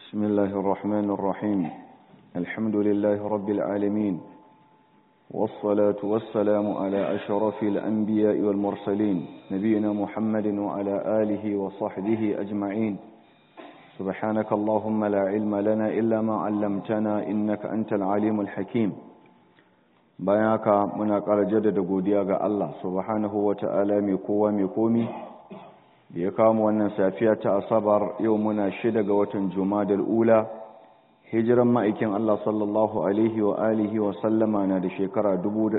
بسم الله الرحمن الرحيم الحمد لله رب العالمين والصلاة والسلام على أشرف الأنبياء والمرسلين نبينا محمد وعلى آله وصحبه أجمعين سبحانك اللهم لا علم لنا إلا ما علمتنا إنك أنت العليم الحكيم بياك مناقر جدد قوديا الله سبحانه وتعالى ميكوى ميكومي da ya kama wannan safiya ta asabar yau muna shida ga watan jumadal ula hijiran ma'aikin Allah sallallahu alaihi wa alihi wa sallama na da shekara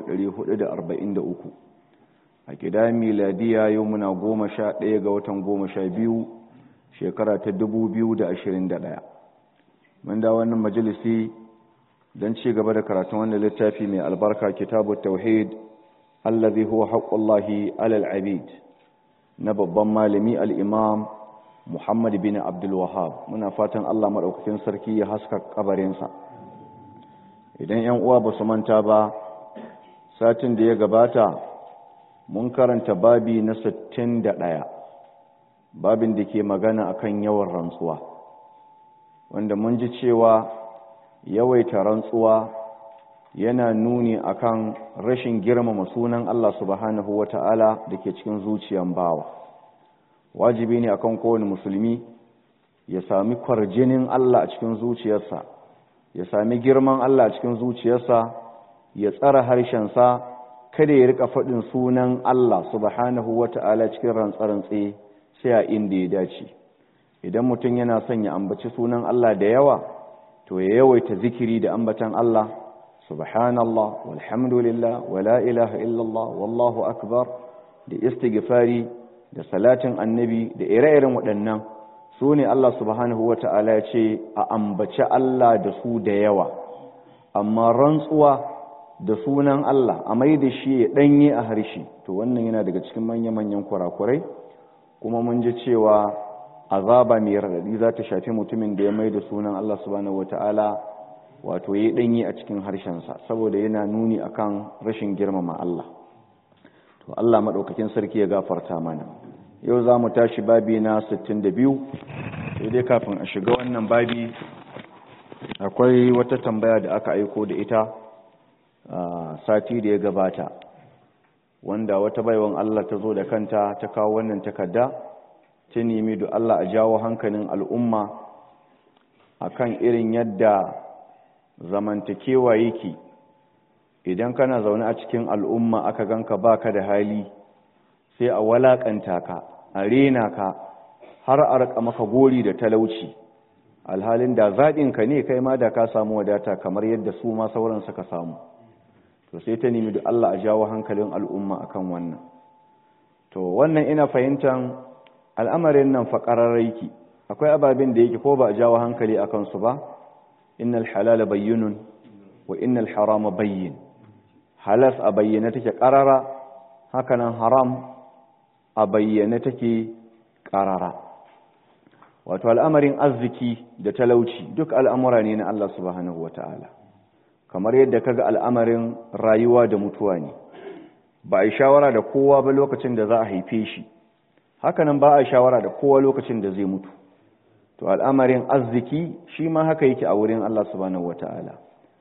1443 a gida miladiya yau muna goma sha ɗaya ga watan goma sha biyu shekara ta 2021 mun da wannan majalisi don ci gaba da karatun wannan littafi mai albarka kitabu tauhid allazi huwa haqqullahi alal abid na babban malami al'imam Muhammad bin Abdulwahab muna fatan Allah maɗaukakin sarki ya haska ƙabarinsa idan ‘yan uwa ba su manta ba satin da ya gabata mun karanta babi na sittin da ɗaya, babin da ke magana akan yawan rantsuwa wanda mun ji cewa yawaita rantsuwa yana nuni akan rashin girmama sunan Allah subhanahu wata'ala da ke cikin zuciyan bawa wajibi ne akan kowane musulmi ya sami kwarjinin Allah a cikin zuciyarsa ya sami girman Allah a cikin zuciyarsa ya tsara harshensa kada ya rika faɗin sunan Allah subhanahu wata'ala cikin rantsarantse sai a inda ya dace idan mutum yana son ya ambaci sunan Allah da yawa to ya yawaita zikiri da ambatan Allah subhanallah walhamdulillah wala ilaha illallah wallahu akbar da istighfari da salatin annabi da ire-iren waɗannan su ne Allah subhanahu wa ta'ala ya ce a ambaci Allah da su da yawa amma rantsuwa da sunan Allah a mai da shi ya ɗanye a harshe to wannan yana daga cikin manya-manyan kurakurai kuma mun ji cewa azaba mai raɗaɗi za ta shafi mutumin da ya mai da sunan Allah subhanahu wa ta'ala wato ya ɗanyi a cikin harshensa saboda yana nuni akan rashin girmama Allah to Allah maɗaukakin sarki ya gafarta mana yau za mu tashi babi na 62 sai dai kafin a shiga wannan babi akwai wata tambaya da aka aiko da ita a sati da ya gabata wanda wata baiwan Allah ta zo da kanta ta kawo wannan takarda ta nemi da Allah a jawo hankalin al'umma akan irin yadda zamantakewa yake idan kana zaune a cikin al'umma aka ganka baka da hali sai a walakanta ka a rena ka har a raka maka gori da talauci alhalin da zaɗinka ne kai ma da ka samu wadata kamar yadda su ma sauran suka samu to sai ta nemi da Allah a jawo hankalin al'umma akan wannan to wannan ina fahimtar al'amarin nan faƙararraiki akwai ababen da yake ko ba a jawo hankali a kansu ba innal halala bayyinun wa innal harama bayyin halas a bayyane take karara hakanan haram a bayyane take karara wato al'amarin arziki da talauci duk al'amura ne na Allah subhanahu wata'ala kamar yadda kaga al'amarin rayuwa da mutuwa ne ba a yi shawara da kowa ba lokacin da za a haife shi hakanan ba a shawara da kowa lokacin da zai mutu to al'amarin arziki shi ma haka yake a wurin Allah subhanahu wata'ala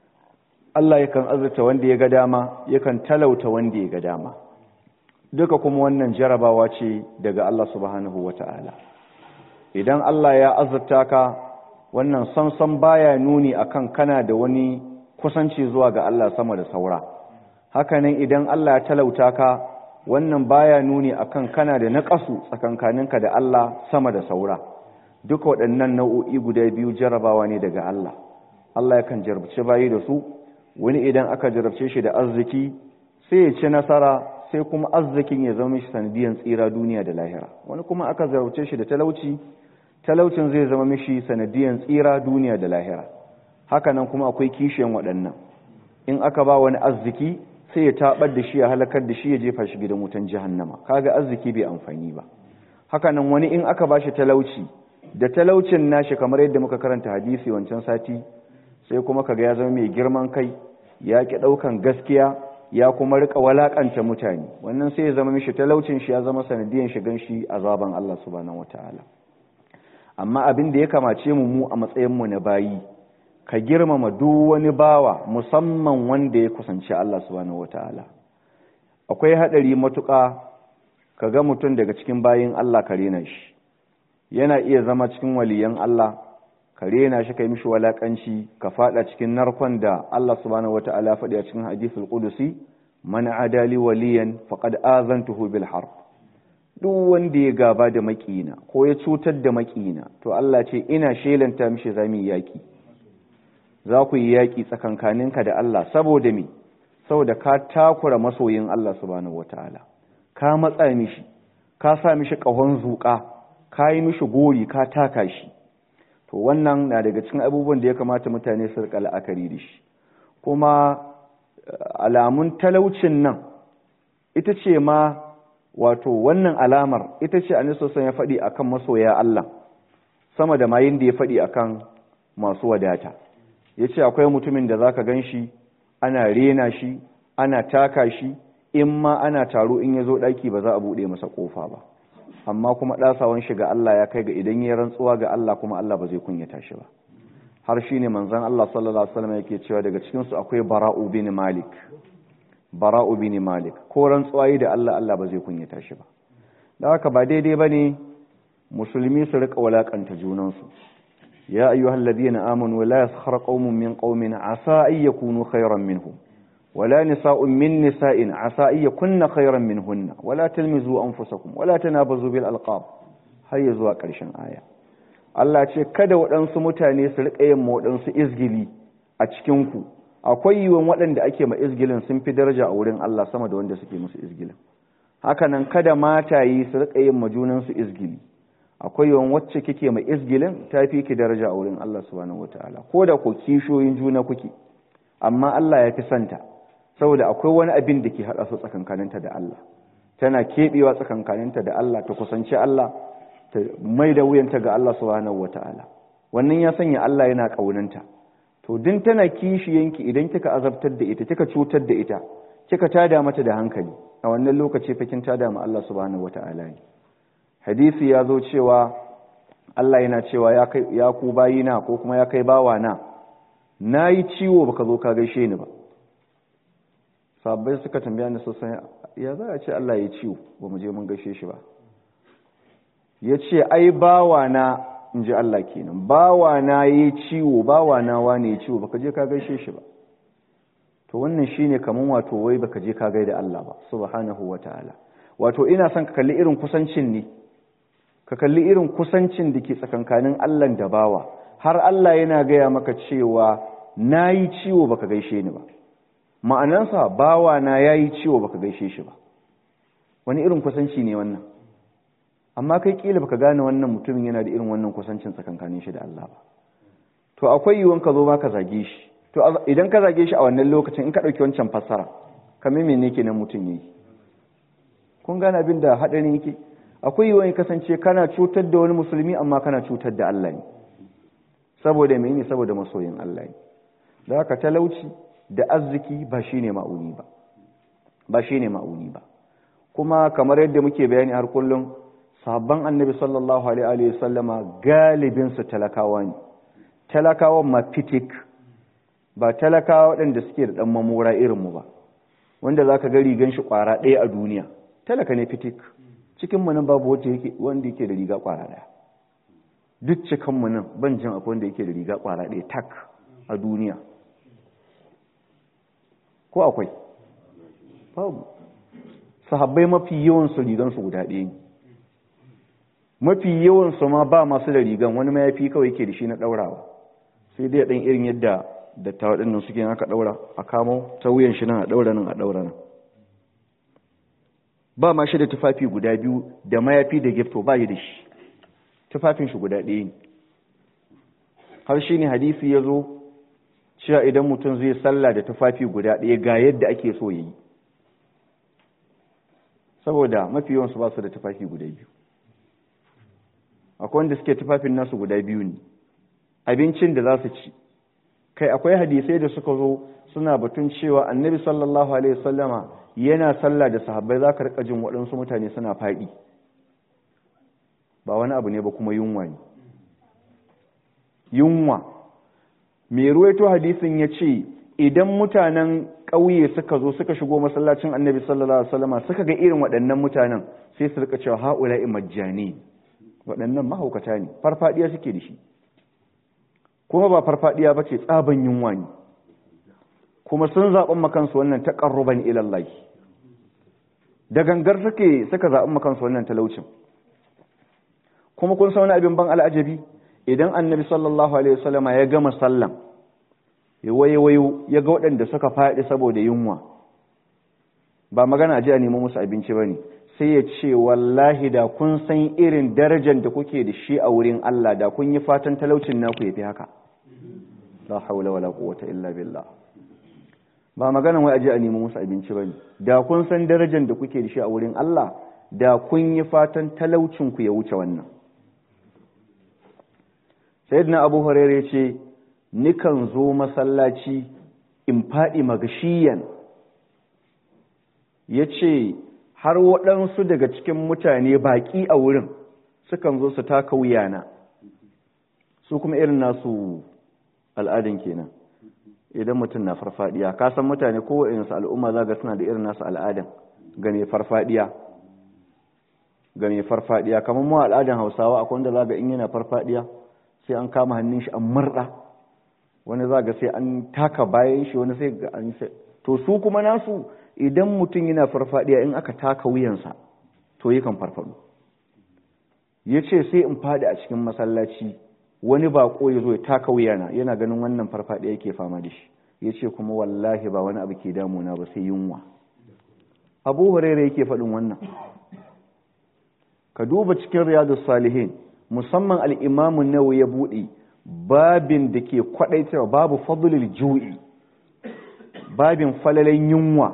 Allah yakan azurta wanda ya ga dama yakan talauta wanda ya ga dama duka kuma wannan jarabawa ce daga Allah subhanahu wata'ala idan Allah ya azurta ka wannan samsam baya nuni akan kana da wani kusanci zuwa ga Allah sama da saura hakanan idan Allah ya talauta ka wannan baya nuni akan kana da naƙasu tsakankaninka da Allah sama da saura duka waɗannan nau'o'i guda biyu jarabawa ne daga Allah Allah yakan jarabce bayi da su wani idan aka jarabce shi da arziki sai ya ci nasara sai kuma arzikin ya zama mishi sanadiyan tsira duniya da lahira wani kuma aka jarabce shi da talauci talaucin zai zama mishi sanadiyan tsira duniya da lahira hakanan kuma akwai kishiyan waɗannan in aka ba wani arziki sai ya tabar da shi ya halakar da shi ya jefa shi gidan wutan jahannama kaga arziki bai amfani ba hakanan wani in aka ba shi talauci da talaucin nashi kamar yadda muka karanta hadisi wancan sati sai kuma kaga ya zama mai girman kai ya ki daukan gaskiya ya kuma rika walakanta mutane wannan sai ya zama mishi talaucin shi ya zama sanadiyan shigan shi azaban Allah subhanahu wataala amma abin da ya kamace mu mu a matsayinmu na bayi ka girmama duk wani bawa musamman wanda ya kusanci Allah subhanahu wataala akwai hadari matuƙa ka ga mutum daga cikin bayin Allah ka rena shi yana iya zama cikin waliyan Allah ka rena shi kai mishi walakanci ka fada cikin narkon da Allah subhanahu wataala faɗi a cikin hadithul qudusi man adali waliyan faqad azantuhu bil harb duk wanda ya gaba da makina ko ya cutar da makina to Allah ce ina shelanta mishi zami yaki za ku yi yaki tsakankaninka da Allah saboda me saboda ka takura masoyin Allah subhanahu wataala ka matsa mishi ka sa mishi kahon zuka ka yi mishi gori ka taka shi to wannan na daga cikin abubuwan da ya kamata mutane su rika la'akari da shi kuma alamun talaucin nan ita ce ma wato wannan alamar ita ce anisosan ya faɗi akan masoya Allah sama da mayin da ya faɗi akan masu wadata ya ce akwai mutumin da zaka gan shi ana rena shi ana taka shi in ma ana taro in ya zo ɗaki ba za a buɗe masa ƙofa ba amma kuma ɗasawan shi ga Allah ya kai ga idan ya rantsuwa ga Allah kuma Allah ba zai kunyata shi ba har shi ne manzan Allah sallallahu Alaihi wasallam yake cewa daga cikinsu akwai bara'u bin malik bara'u bin malik ko rantsuwayi da Allah Allah ba zai kunyata shi ba da haka ba daidai ba ne musulmi su rika walakanta junansu ya ayyuhal ladina amanu la yaskhar qaumun min qaumin asa ay yakunu khayran minhum ولا نساء من نساء عسى أن يكن خيرا منهن ولا تلمزوا أنفسكم ولا تنابزوا بالألقاب هيا زوا ƙarshen aya Allah ce kada waɗansu mutane su riƙa yin waɗansu izgili a cikinku akwai yiwuwan waɗanda ake ma izgilin sun fi daraja a wurin Allah sama da wanda suke musu izgilin hakanan kada matayi su riƙa yin majunansu izgili akwai yiwuwan wacce kike ma izgilin ta fi ki daraja a wurin Allah subhanahu wataala ko da ko kishoyin juna kuke amma Allah ya fi santa saboda akwai wani abin da ke haɗa su tsakankaninta da Allah tana keɓewa tsakankaninta da Allah ta kusanci Allah ta mai da wuyanta ga Allah subhanahu wata'ala wannan ya sanya Allah yana ƙaunanta to din tana kishiyanki idan kika azabtar da ita kika cutar da ita kika tada mata da hankali a wannan lokaci fa kin tada ma Allah subhanahu wata'ala ne hadisi ya zo cewa Allah yana cewa ya kai ya ku bayina ko kuma ya kai bawana nayi ciwo baka zo ka gaishe ni ba sabbai suka tambaya ni sosai ya za a ce Allah ya ciwo ba mu je mun gaishe shi ba ya ce ai bawana in ji Allah kenan bawana ya ciwo bawana wane ya ciwo baka je ka gaishe shi ba to wannan shine kaman wato wai baka je ka gaida Allah ba subhanahu wataala wato ina son ka kalli irin kusancin ne ka kalli irin kusancin da ke tsakankanin Allah da bawa har Allah yana gaya maka cewa nayi ciwo baka gaishe ni ba ma'anansa bawa na yayi ciwo baka gaishe shi ba wani irin kusanci ne wannan amma kai kila baka gane wannan mutumin yana da irin wannan kusancin tsakankanin shi da Allah ba to akwai yiwuwan ka zo ma ka zage shi to idan ka zage shi a wannan lokacin in ka dauki wancan fassara kamar mene kenan mutum yayi kun gane abin da hadarin yake akwai yiwuwan kasance kana cutar da wani musulmi amma kana cutar da Allah ne saboda mene saboda masoyin Allah ne da haka talauci da arziki ba shi ne ma'uni ba ba shi ne ma'uni ba kuma kamar yadda muke bayani har kullum sahabban annabi sallallahu alaihi wa sallama galibinsu talakawa ne talakawan ma fitik ba talakawa waɗanda suke da ɗan mamora irinmu ba wanda za ka ga rigan shi ƙwara ɗaya a duniya talaka ne fitik cikinmu nan babu wanda yake da riga ƙwara ɗaya duk cikinmu nan ban jin akwai wanda yake da riga ƙwara ɗaya tak a duniya ko akwai babu sahabbai mafi yawansu rigansu guda ɗaya ne mafi yawansu ma ba masu da rigan wani mayafi kawai ke da shi na ɗaurawa sai dai ɗan irin yadda dattawa ɗinnan suke aka ɗaura a kamo ta wuyan shi nan a ɗaura nan a ɗaura nan ba ma shi da tufafi guda biyu da mayafi da gifto ba yi da shi tufafin shi guda ɗaya ne har shi ne hadisi ya zo cewa idan mutum zai sallah da tufafi guda ɗaya ga yadda ake so ya yi saboda mafi yawansu ba su da tufafi guda biyu akwai wanda suke tufafin nasu guda biyu ne abincin da za su ci kai akwai hadisai da suka zo suna batun cewa annabi sallallahu alaihi wasallama yana sallah da sahabbai za ka rika jin waɗansu mutane suna faɗi ba wani abu ne ba kuma yunwa ne yunwa mai ruwaito hadisin ya ce idan mutanen ƙauye suka zo suka shigo masallacin annabi sallallahu alaihi wasallama suka ga irin waɗannan mutanen sai su rika cewa haula'i majjani waɗannan mahaukata ne farfadiya suke da shi kuma ba farfadiya ba ce tsaban yunwa ne kuma sun zaɓen makansu wannan taƙarruban ilallahi da gangar suke suka zaɓen makansu wannan talaucin kuma kun sa wani abin ban al'ajabi idan annabi sallallahu alaihi wasallama ya gama sallan ya wayo ya ga waɗanda suka faɗi saboda yunwa ba magana a ji a nemo musu abinci ba ne sai ya ce wallahi da kun san irin darajar da kuke da shi a wurin Allah da kun yi fatan talaucin naku ya fi haka la haula wala quwwata illa billah ba maganan wai aje a nemi musu abinci bane da kun san darajar da kuke da shi a wurin Allah da kun yi fatan talaucin ku ya wuce wannan sayyidina Abu Hurairah yace nikan zo masallaci in fadi magashiyan yace har waɗansu daga cikin mutane baƙi a wurin sukan zo su taka wuyana su kuma irin nasu al'adun kenan idan mutum na farfadiya ka san mutane ko su al'umma za ga suna da irin nasu al'adan ga mai farfadiya ga mai farfadiya kamar mu al'adan hausawa akwai wanda za ga in yana farfadiya sai an kama hannun shi an murɗa wani za ga sai an taka bayan shi wani sai ga an to su kuma nasu idan mutum yana farfadiya in aka taka wuyansa to yakan farfado ya ce sai in fadi a cikin masallaci wani bako ya zo ya taka wuyana yana ganin wannan farfadiya yake fama da shi ya ce kuma wallahi ba wani abu ke damuna ba sai yunwa abu hurairu yake faɗin wannan ka duba cikin riyadu salihin musamman al'imamun nawa ya buɗe babin da ke kwaɗaitarwa babu fadlul ju'i babin falalen yunwa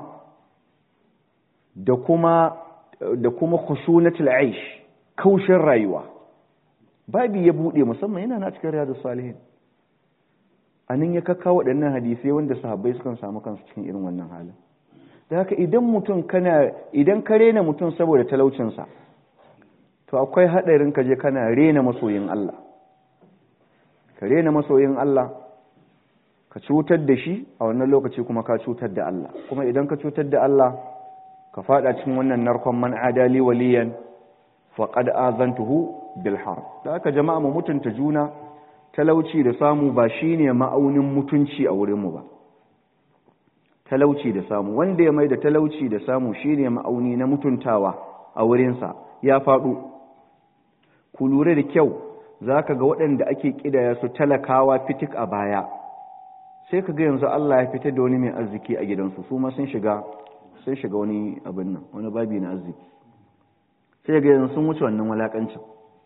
da kuma da kuma khushunatul aish kaushin rayuwa babi ya bude musamman yana na cikin riyadus salihin anan ya kakka waɗannan hadisai wanda sahabbai sukan samu kansu cikin irin wannan halin da haka idan mutum kana idan ka rena mutum saboda talaucinsa to akwai haɗarin ka je kana rena masoyin Allah ka rena masoyin Allah ka cutar da shi a wannan lokaci kuma ka cutar da Allah kuma idan ka cutar da Allah ka fada cikin wannan narkon man adali waliyan faqad azantuhu bil harb da haka jama'a mu mutunta juna talauci da samu ba shine ma'aunin mutunci a wurin mu ba talauci da samu wanda ya mai da talauci da samu shine ma'auni na mutuntawa a wurin sa ya fado ku lura da kyau zaka ga waɗanda ake kidaya su talakawa fitik a baya sai ka ga yanzu Allah ya fitar da wani mai arziki a gidansu su ma sun shiga sun shiga wani abin nan wani babi na arziki sai ga yanzu sun wuce wannan walakancin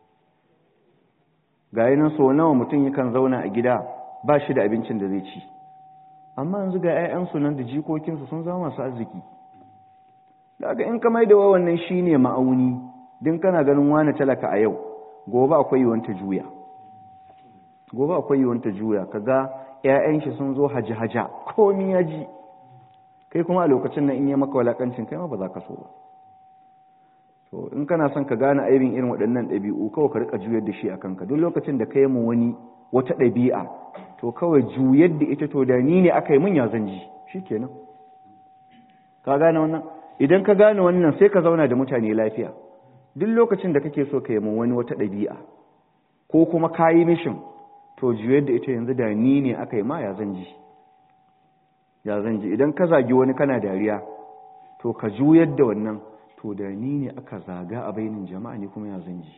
ga yanin so nawa mutum yakan zauna a gida ba shi da abincin da zai ci amma yanzu ga 'ya'yansu nan da jikokinsu sun zama masu arziki daga in ka mai da wannan shine ma'auni din kana ganin wani talaka a yau gobe akwai yiwuwar ta juya gobe akwai yiwuwar ta juya kaga 'ya'yan shi sun zo haji-haja komi ya ji kai kuma a lokacin nan in yi maka walakancin kai ma ba za ka so ba to in kana son ka gane aibin irin waɗannan ɗabi'u kawai ka rika juyar da shi a kanka duk lokacin da ka yi mu wani wata ɗabi'a to kawai juyar da ita to da ni ne aka yi mun ya zan ji shikenan ka gane wannan idan ka gane wannan sai ka zauna da mutane lafiya duk lokacin da kake so ka yi mu wani wata ɗabi'a ko kuma ka yi mishin to juyar da ita yanzu da ni ne aka yi ma ya zan ji ya zan ji idan ka zagi wani kana dariya to ka juyar da wannan to da ni ne aka zaga a bainin jama'a ne kuma ya zan ji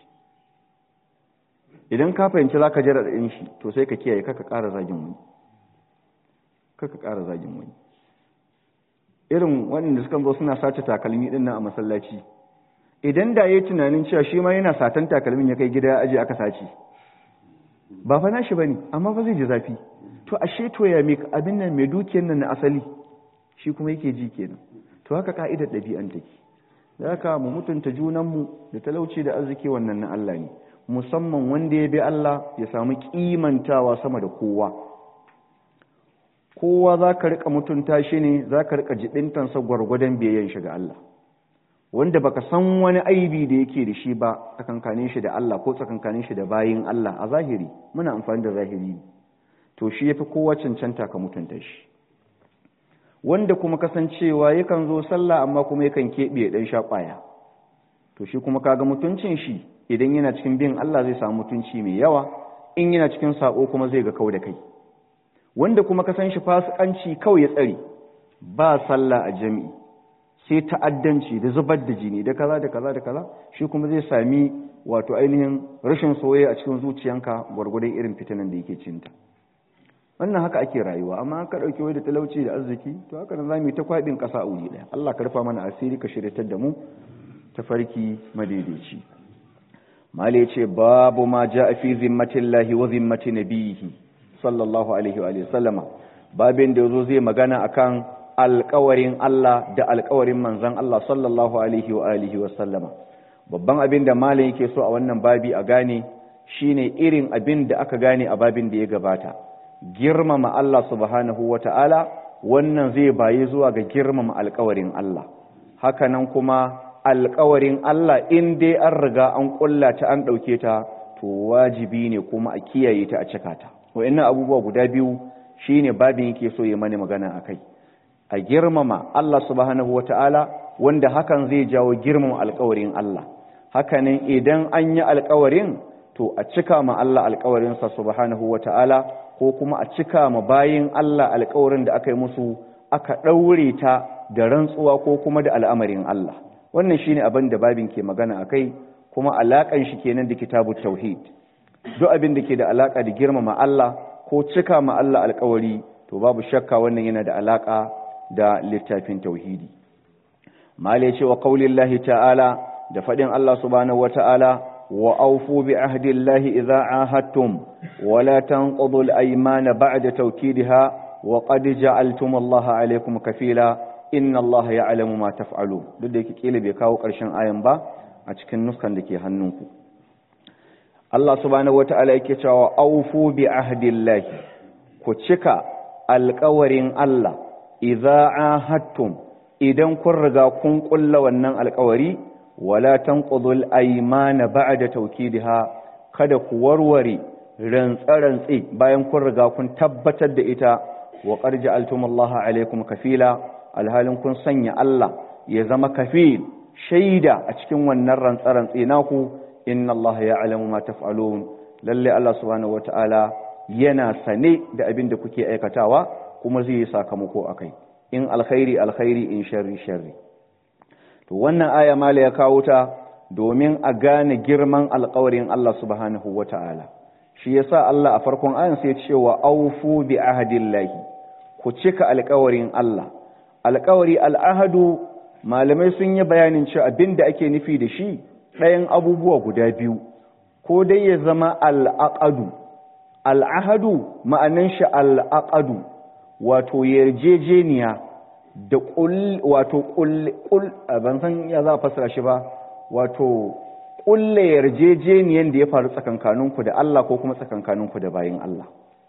idan ka fahimci za ka jira ɗin shi to sai ka kiyaye kaka ƙara zagin wani kaka ƙara zagin wani irin waɗanda suka zo suna sace takalmi ɗin nan a masallaci idan da ya yi tunanin cewa shi ma yana satan takalmin ya kai gida ya aje aka sace ba fa nashi bane amma fa zai ji zafi to ashe to ya me abin nan mai dukiyar nan na asali shi kuma yake ji kenan to haka ka'idar ɗabi'an take da haka mu mutunta junanmu da talauci da arziki wannan na Allah ne musamman wanda ya bi Allah ya samu kimantawa sama da kowa kowa za ka rika mutunta shi ne za ka rika jibintansa gwargwadon biyayyen shi ga Allah wanda baka san wani aibi da yake da shi ba tsakankanin shi da Allah ko tsakankanin shi da bayin Allah a zahiri muna amfani da zahiri to shi yafi kowa cancanta ka mutunta shi wanda kuma kasancewa yakan zo sallah amma kuma yakan keɓe ɗan shaƙwaya to shi kuma kaga mutuncin shi idan yana cikin bin Allah zai samu mutunci mai yawa in yana cikin sako kuma zai ga kau da kai wanda kuma kasan shi fasikanci kawai ya tsare ba sallah a jami'i sai ta'addanci da zubar da jini da kaza da kaza da kaza shi kuma zai sami wato ainihin rashin soyayya a cikin zuciyanka gwargwadon irin fitinan da yake cinta wannan haka ake rayuwa amma ka dauke wai da talauci da arziki to haka nan zamu yi ta kwabin kasa a wuri daya Allah ka rufa mana asiri ka shiryatar da mu ta farki madaidaici mala yace babu ma jaa fi zimmatillahi wa zimmati nabiyhi sallallahu alaihi wa sallama babin da yazo zai magana akan alƙawarin Allah da alƙawarin manzon Allah sallallahu alaihi wa alihi wa sallama babban abin da malam yake so a wannan babi a gane shine irin abin da aka gane a babin da ya gabata girmama Allah subhanahu wa ta'ala wannan zai bayi zuwa ga girmama alkawarin Allah hakanan kuma alkawarin Allah in dai an riga an kulla ta an ɗauke ta to wajibi ne kuma a kiyaye ta a cika ta wa'annan abubuwa guda biyu shine babin yake so ya mani magana a kai a girmama Allah subhanahu wa ta'ala wanda hakan zai jawo girmama alkawarin Allah hakanan idan an yi alkawarin to a cika ma Allah alkawarinsa subhanahu wa ta'ala ko kuma a cika ma bayin Allah alkawarin da aka yi musu aka ɗaure ta da rantsuwa ko kuma da al'amarin Allah wannan shine abin da babin ke magana a kai kuma alaƙan shi kenan da kitabu tauhid duk abin da ke da alaƙa da girmama Allah ko cika ma Allah alkawari to babu shakka wannan yana da alaƙa da littafin tauhidi mala ce wa qaulillahi ta'ala da faɗin Allah subhanahu wa ta'ala وأوفوا بعهد الله إذا عاهدتم ولا تنقضوا الأيمان بعد توكيدها وقد جعلتم الله عليكم كفيلا إن الله يعلم ما تفعلون duk da yake kila bai kawo ƙarshen ayan ba a cikin nuskan da ke hannunku Allah subhanahu wata'ala yake cewa aufu bi ahdillahi ku cika alƙawarin Allah idza ahadtum idan kun riga kun ƙulla wannan alƙawari wala tanqudul aymana ba'da tawkidiha kada ku warware rantsarantsi bayan kun riga kun tabbatar da ita wa qad ja'altumullaha alaykum kafila alhalin kun sanya Allah ya zama kafil shaida a cikin wannan rantsarantsi naku inna Allah ya'lamu ma taf'alun lalle Allah subhanahu wata'ala yana sane da abin da kuke aikatawa kuma zai yi sakamako akai in alkhairi alkhairi in sharri sharri to wannan aya mala ya kawo ta domin a gane girman alkawarin Allah subhanahu wata'ala shi yasa Allah a farkon ayan sai ce wa aufu bi ahdillahi ku cika alkawarin Allah alkawari al'ahadu malamai sun yi bayanin cewa abinda ake nufi da shi ɗayan abubuwa guda biyu ko dai ya zama al'aqadu al'ahadu ma'anan shi al'aqadu wato yarjejeniya da wato ƙul ban san ya za a fasara shi ba wato ƙulle yarjejeniyan da ya faru tsakankaninku da Allah ko kuma tsakankaninku da bayin Allah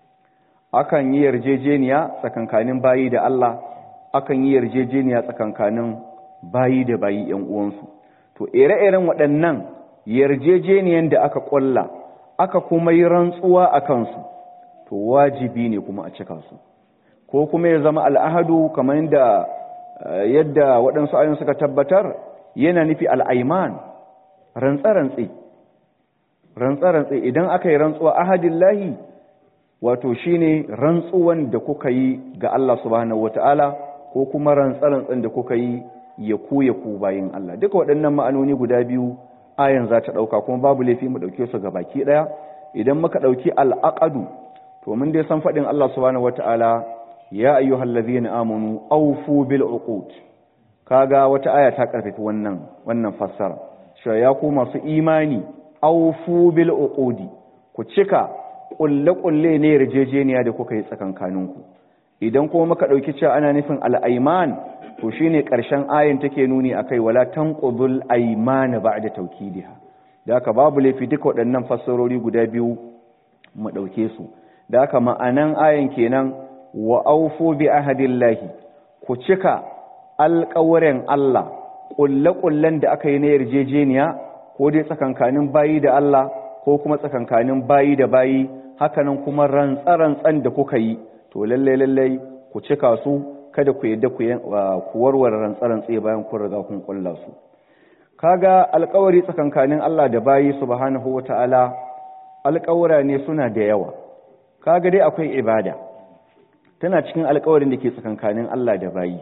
akan yi yarjejeniya tsakankanin bayi da Allah akan yi yarjejeniya tsakankanin bayi da bayi ‘yan uwansu to ire-iren waɗannan yarjejeniyan da aka ƙulla aka kuma yi rantsuwa a kansu to wajibi ne kuma a cika su ko kuma ya zama al'ahadu kamar yadda yadda waɗansu ayon suka tabbatar yana nufi al'aiman rantsarantsi rantsarantsi idan aka yi rantsuwa ahadin lahi wato shine rantsuwan da kuka yi ga Allah subhanahu wata'ala ko kuma rantsarantsin da kuka yi ya ku ya ku bayin Allah duka waɗannan ma'anoni guda biyu ayan za ta ɗauka kuma babu laifi mu ɗauke su ga baki ɗaya idan muka ɗauki al'aƙadu to mun dai san faɗin Allah subhanahu wata'ala ya ayyuhal ladzina amanu awfu bil uqud kaga wata aya ta karfafi wannan wannan fassara cewa ya ku masu imani awfu bil uqudi ku cika kulle kulle ne yarjejeniya da kuka yi tsakankaninku idan kuma muka dauki cewa ana nufin al ayman to shine karshen ayin take nuni akai wala tanqudul aymana ba'da tawkidiha da haka babu laifi duka waɗannan fassarori guda biyu mu dauke su da haka ma'anan ayin kenan wa aufu bi ahadillahi ku cika alƙawarin Allah ƙulle-ƙullen da aka yi na yarjejeniya ko dai tsakankanin bayi da Allah ko kuma tsakankanin bayi da bayi hakanan kuma rantsa-rantsan da kuka yi to lallai-lallai ku cika su kada ku yadda ku warware rantsa-rantsa bayan kun riga kun ƙulla su kaga alƙawari tsakankanin Allah da bayi subhanahu wata'ala alƙawura ne suna da yawa kaga dai akwai ibada tana cikin alƙawarin da ke tsakankanin Allah da bayi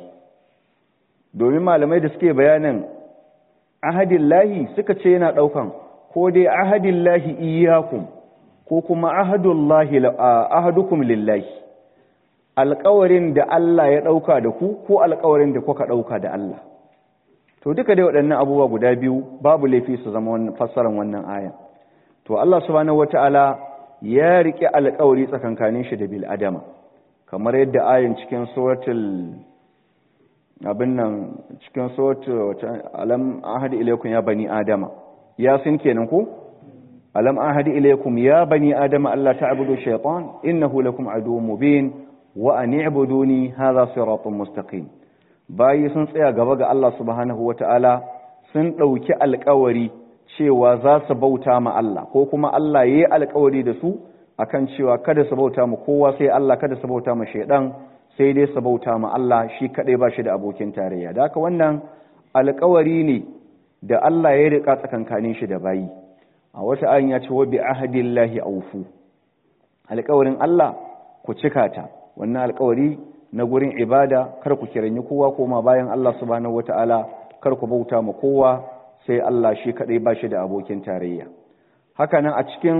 domin malamai da suke bayanin ahadin lahi suka ce yana ɗaukan ko dai ahadin lahi iyakun ko kuma ahadukum lillahi alƙawarin da Allah ya ɗauka da ku ko alƙawarin da kuka ɗauka da Allah to duka dai waɗannan abubuwa guda biyu babu laifi su zama wannan fassarar wannan aya to Allah subhanahu wataala ya rike alƙawari tsakankanin shi da bil adama kamar yadda ayin cikin suratul abin nan cikin suratul alam ahadi ilaykum ya bani adama yasin kenan ko alam ahadi ilaykum ya bani adama alla ta'budu shaytan innahu lakum aduwwun mubin wa an i'buduni hadha siratun mustaqim bayi sun tsaya gaba ga Allah subhanahu wata'ala sun ɗauki alkawari cewa za su bauta ma Allah ko kuma Allah ya yi alkawari da su akan cewa kada su bauta ma kowa sai Allah kada su bauta ma shaidan sai dai su bauta ma Allah shi kadai ba shi da abokin tarayya da haka wannan alkawari ne da Allah ya rika tsakankanin shi da bayi a wata ayin ya ce wa bi ahdillahi awfu alkawarin Allah ku cika ta wannan alkawari na gurin ibada kar ku kiranyi kowa koma bayan Allah subhanahu wata'ala kar ku bauta ma kowa sai Allah shi kadai ba shi da abokin tarayya haka nan a cikin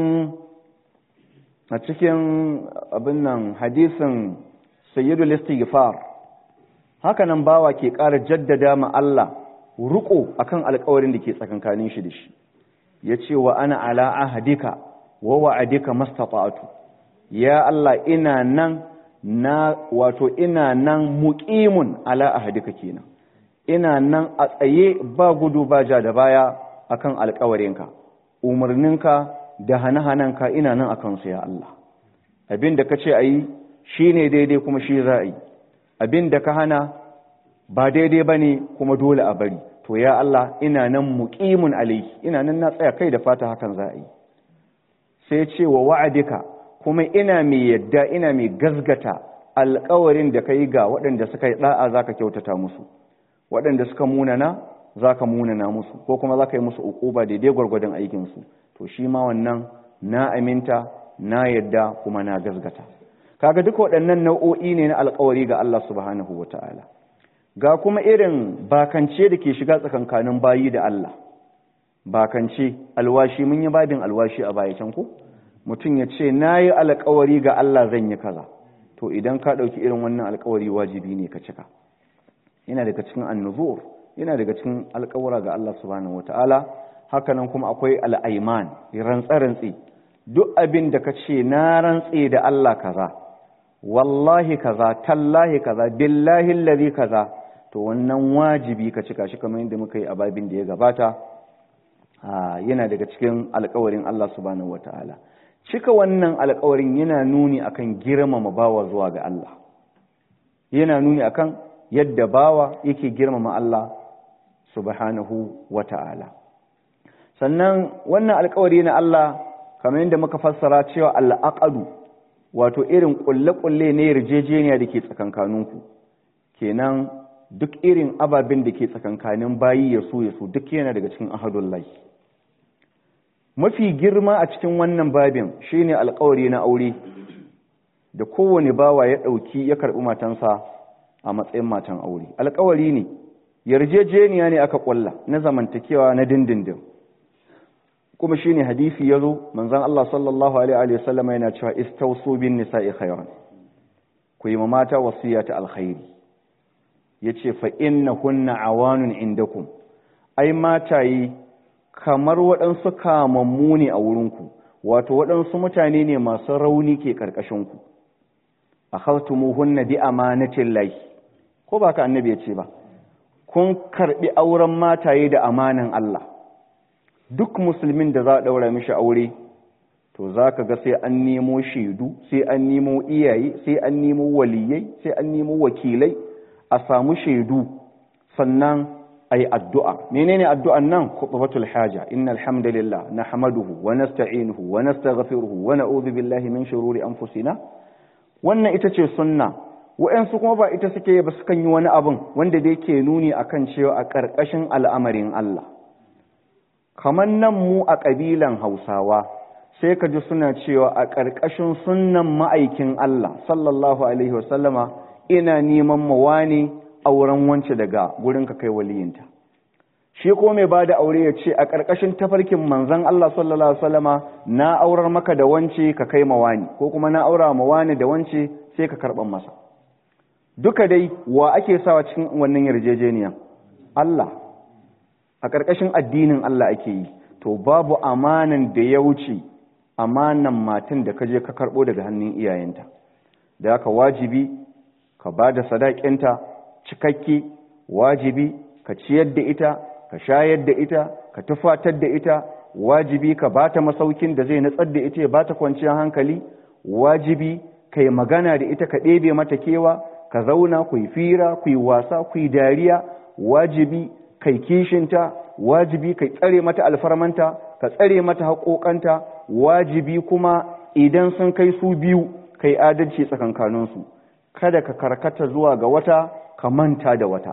a cikin abin nan hadisin sayyidul istighfar haka nan bawa ke ƙara jaddada ma Allah ruko akan alƙawarin da ke tsakankanin shi da shi yace wa ana ala ahadika wa wa'adika mastata'tu ya Allah ina nan na wato ina nan muqimun ala ahadika kenan ina nan a tsaye ba gudu ba ja da baya akan alƙawarinka umarninka da hane-hanenka ina nan akan su ya Allah abin da ka ce a yi shi ne daidai kuma shi za a yi abin da ka hana ba daidai ba ne kuma dole a bari to ya Allah ina nan muqimun alayhi ina nan na tsaya kai da fata hakan za a yi sai ce wa wa'adika kuma ina mai yadda ina mai gazgata alkawarin da ka yi ga waɗanda suka yi ɗa'a za ka kyautata musu waɗanda suka munana za ka munana musu ko kuma za ka yi musu uquba daidai gwargwadon aikinsu to shi ma wannan na aminta na yadda kuma na gazgata kaga duka waɗannan nau'o'i ne na alkawari ga Allah subhanahu wa ta'ala ga kuma irin bakance da ke shiga tsakankanin bayi da Allah bakance alwashi mun yi babin alwashi a baya can ko mutum ya ce na yi alkawari ga Allah zan yi kaza to idan ka ɗauki irin wannan alkawari wajibi ne ka cika yana daga cikin annuzur yana daga cikin alkawara ga Allah subhanahu wata'ala hakanan kuma akwai al'aiman rantsa-rantsi duk abin da ka ce na rantse da Allah kaza wallahi kaza tallahi kaza billahi allazi kaza to wannan wajibi ka cika shi kamar yadda muka yi a babin da ya gabata yana daga cikin alkawarin Allah subhanahu wata'ala cika wannan alkawarin yana nuni akan girmama bawa zuwa ga Allah yana nuni akan yadda bawa yake girmama Allah subhanahu wata'ala sannan wannan alkawari na Allah kamar yadda muka fassara cewa al'aqadu wato irin kulle-kulle ne yarjejeniya da ke tsakankaninku kenan duk irin ababen da ke tsakankanin bayi ya so ya so duk yana daga cikin ahadullahi mafi girma a cikin wannan babin shine alkawari na aure da kowane bawa ya ɗauki ya karɓi matansa a matsayin matan aure alkawari ne yarjejeniya ne aka ƙulla na zamantakewa na dindindin kuma shine hadisi ya zo manzon Allah sallallahu alaihi wa sallam yana cewa istausu bin nisa'i khairan ku yi mata wasiya ta alkhairi yace fa innahunna awanun indakum ai matayi kamar waɗansu kamammu ne a wurinku wato waɗansu mutane ne masu rauni ke ƙarƙashinku a hartumuhunna bi amanatin lai ko ba ka annabi ya ce ba kun karɓi auren mataye da amanan Allah duk musulmin da za a ɗaura mishi aure to za ka ga sai an nemo shaidu sai an nemo iyaye sai an nemo waliyai sai an nemo wakilai a samu shaidu sannan ai addu'a menene addu'an nan khutbatul haja innal hamdalillah nahmaduhu wa nasta'inuhu wa nastaghfiruhu wa na'udhu billahi min shururi anfusina wannan ita ce sunna wa'ansu kuma ba ita suke ba sukan yi wani abin wanda da yake nuni akan cewa a ƙarƙashin al'amarin Allah kamar nan mu a ƙabilan Hausawa sai ka ji suna cewa a ƙarƙashin sunnan ma'aikin Allah sallallahu alaihi wasallama ina neman mawani auren wance daga gurin ka kai waliyinta shi ko mai bada aure ya ce a ƙarƙashin tafarkin manzon Allah sallallahu alaihi wasallama na aurar maka da wance ka kai mawani ko kuma na aura mawani da wance sai ka karɓan masa duka dai wa ake sawa cikin wannan yarjejeniya Allah a ƙarƙashin addinin Allah ake yi to babu amanan da ya wuce amanan matan da ka je ka karɓo daga hannun iyayenta da haka wajibi ka ba da sadakinta cikakke wajibi ka ciyar da ita ka shayar da ita ka tufatar da ita wajibi ka ba ta masaukin da zai natsar da ita ya ba ta kwanciyar hankali wajibi ka yi magana da ita ka ɗebe mata kewa ka zauna ku yi fira ku yi wasa ku yi dariya wajibi kai kishinta wajibi kai tsare mata alfarmanta ka tsare mata haƙoƙanta wajibi kuma idan sun kai su biyu kai adalci tsakankaninsu kada ka karkata zuwa ga wata ka manta da wata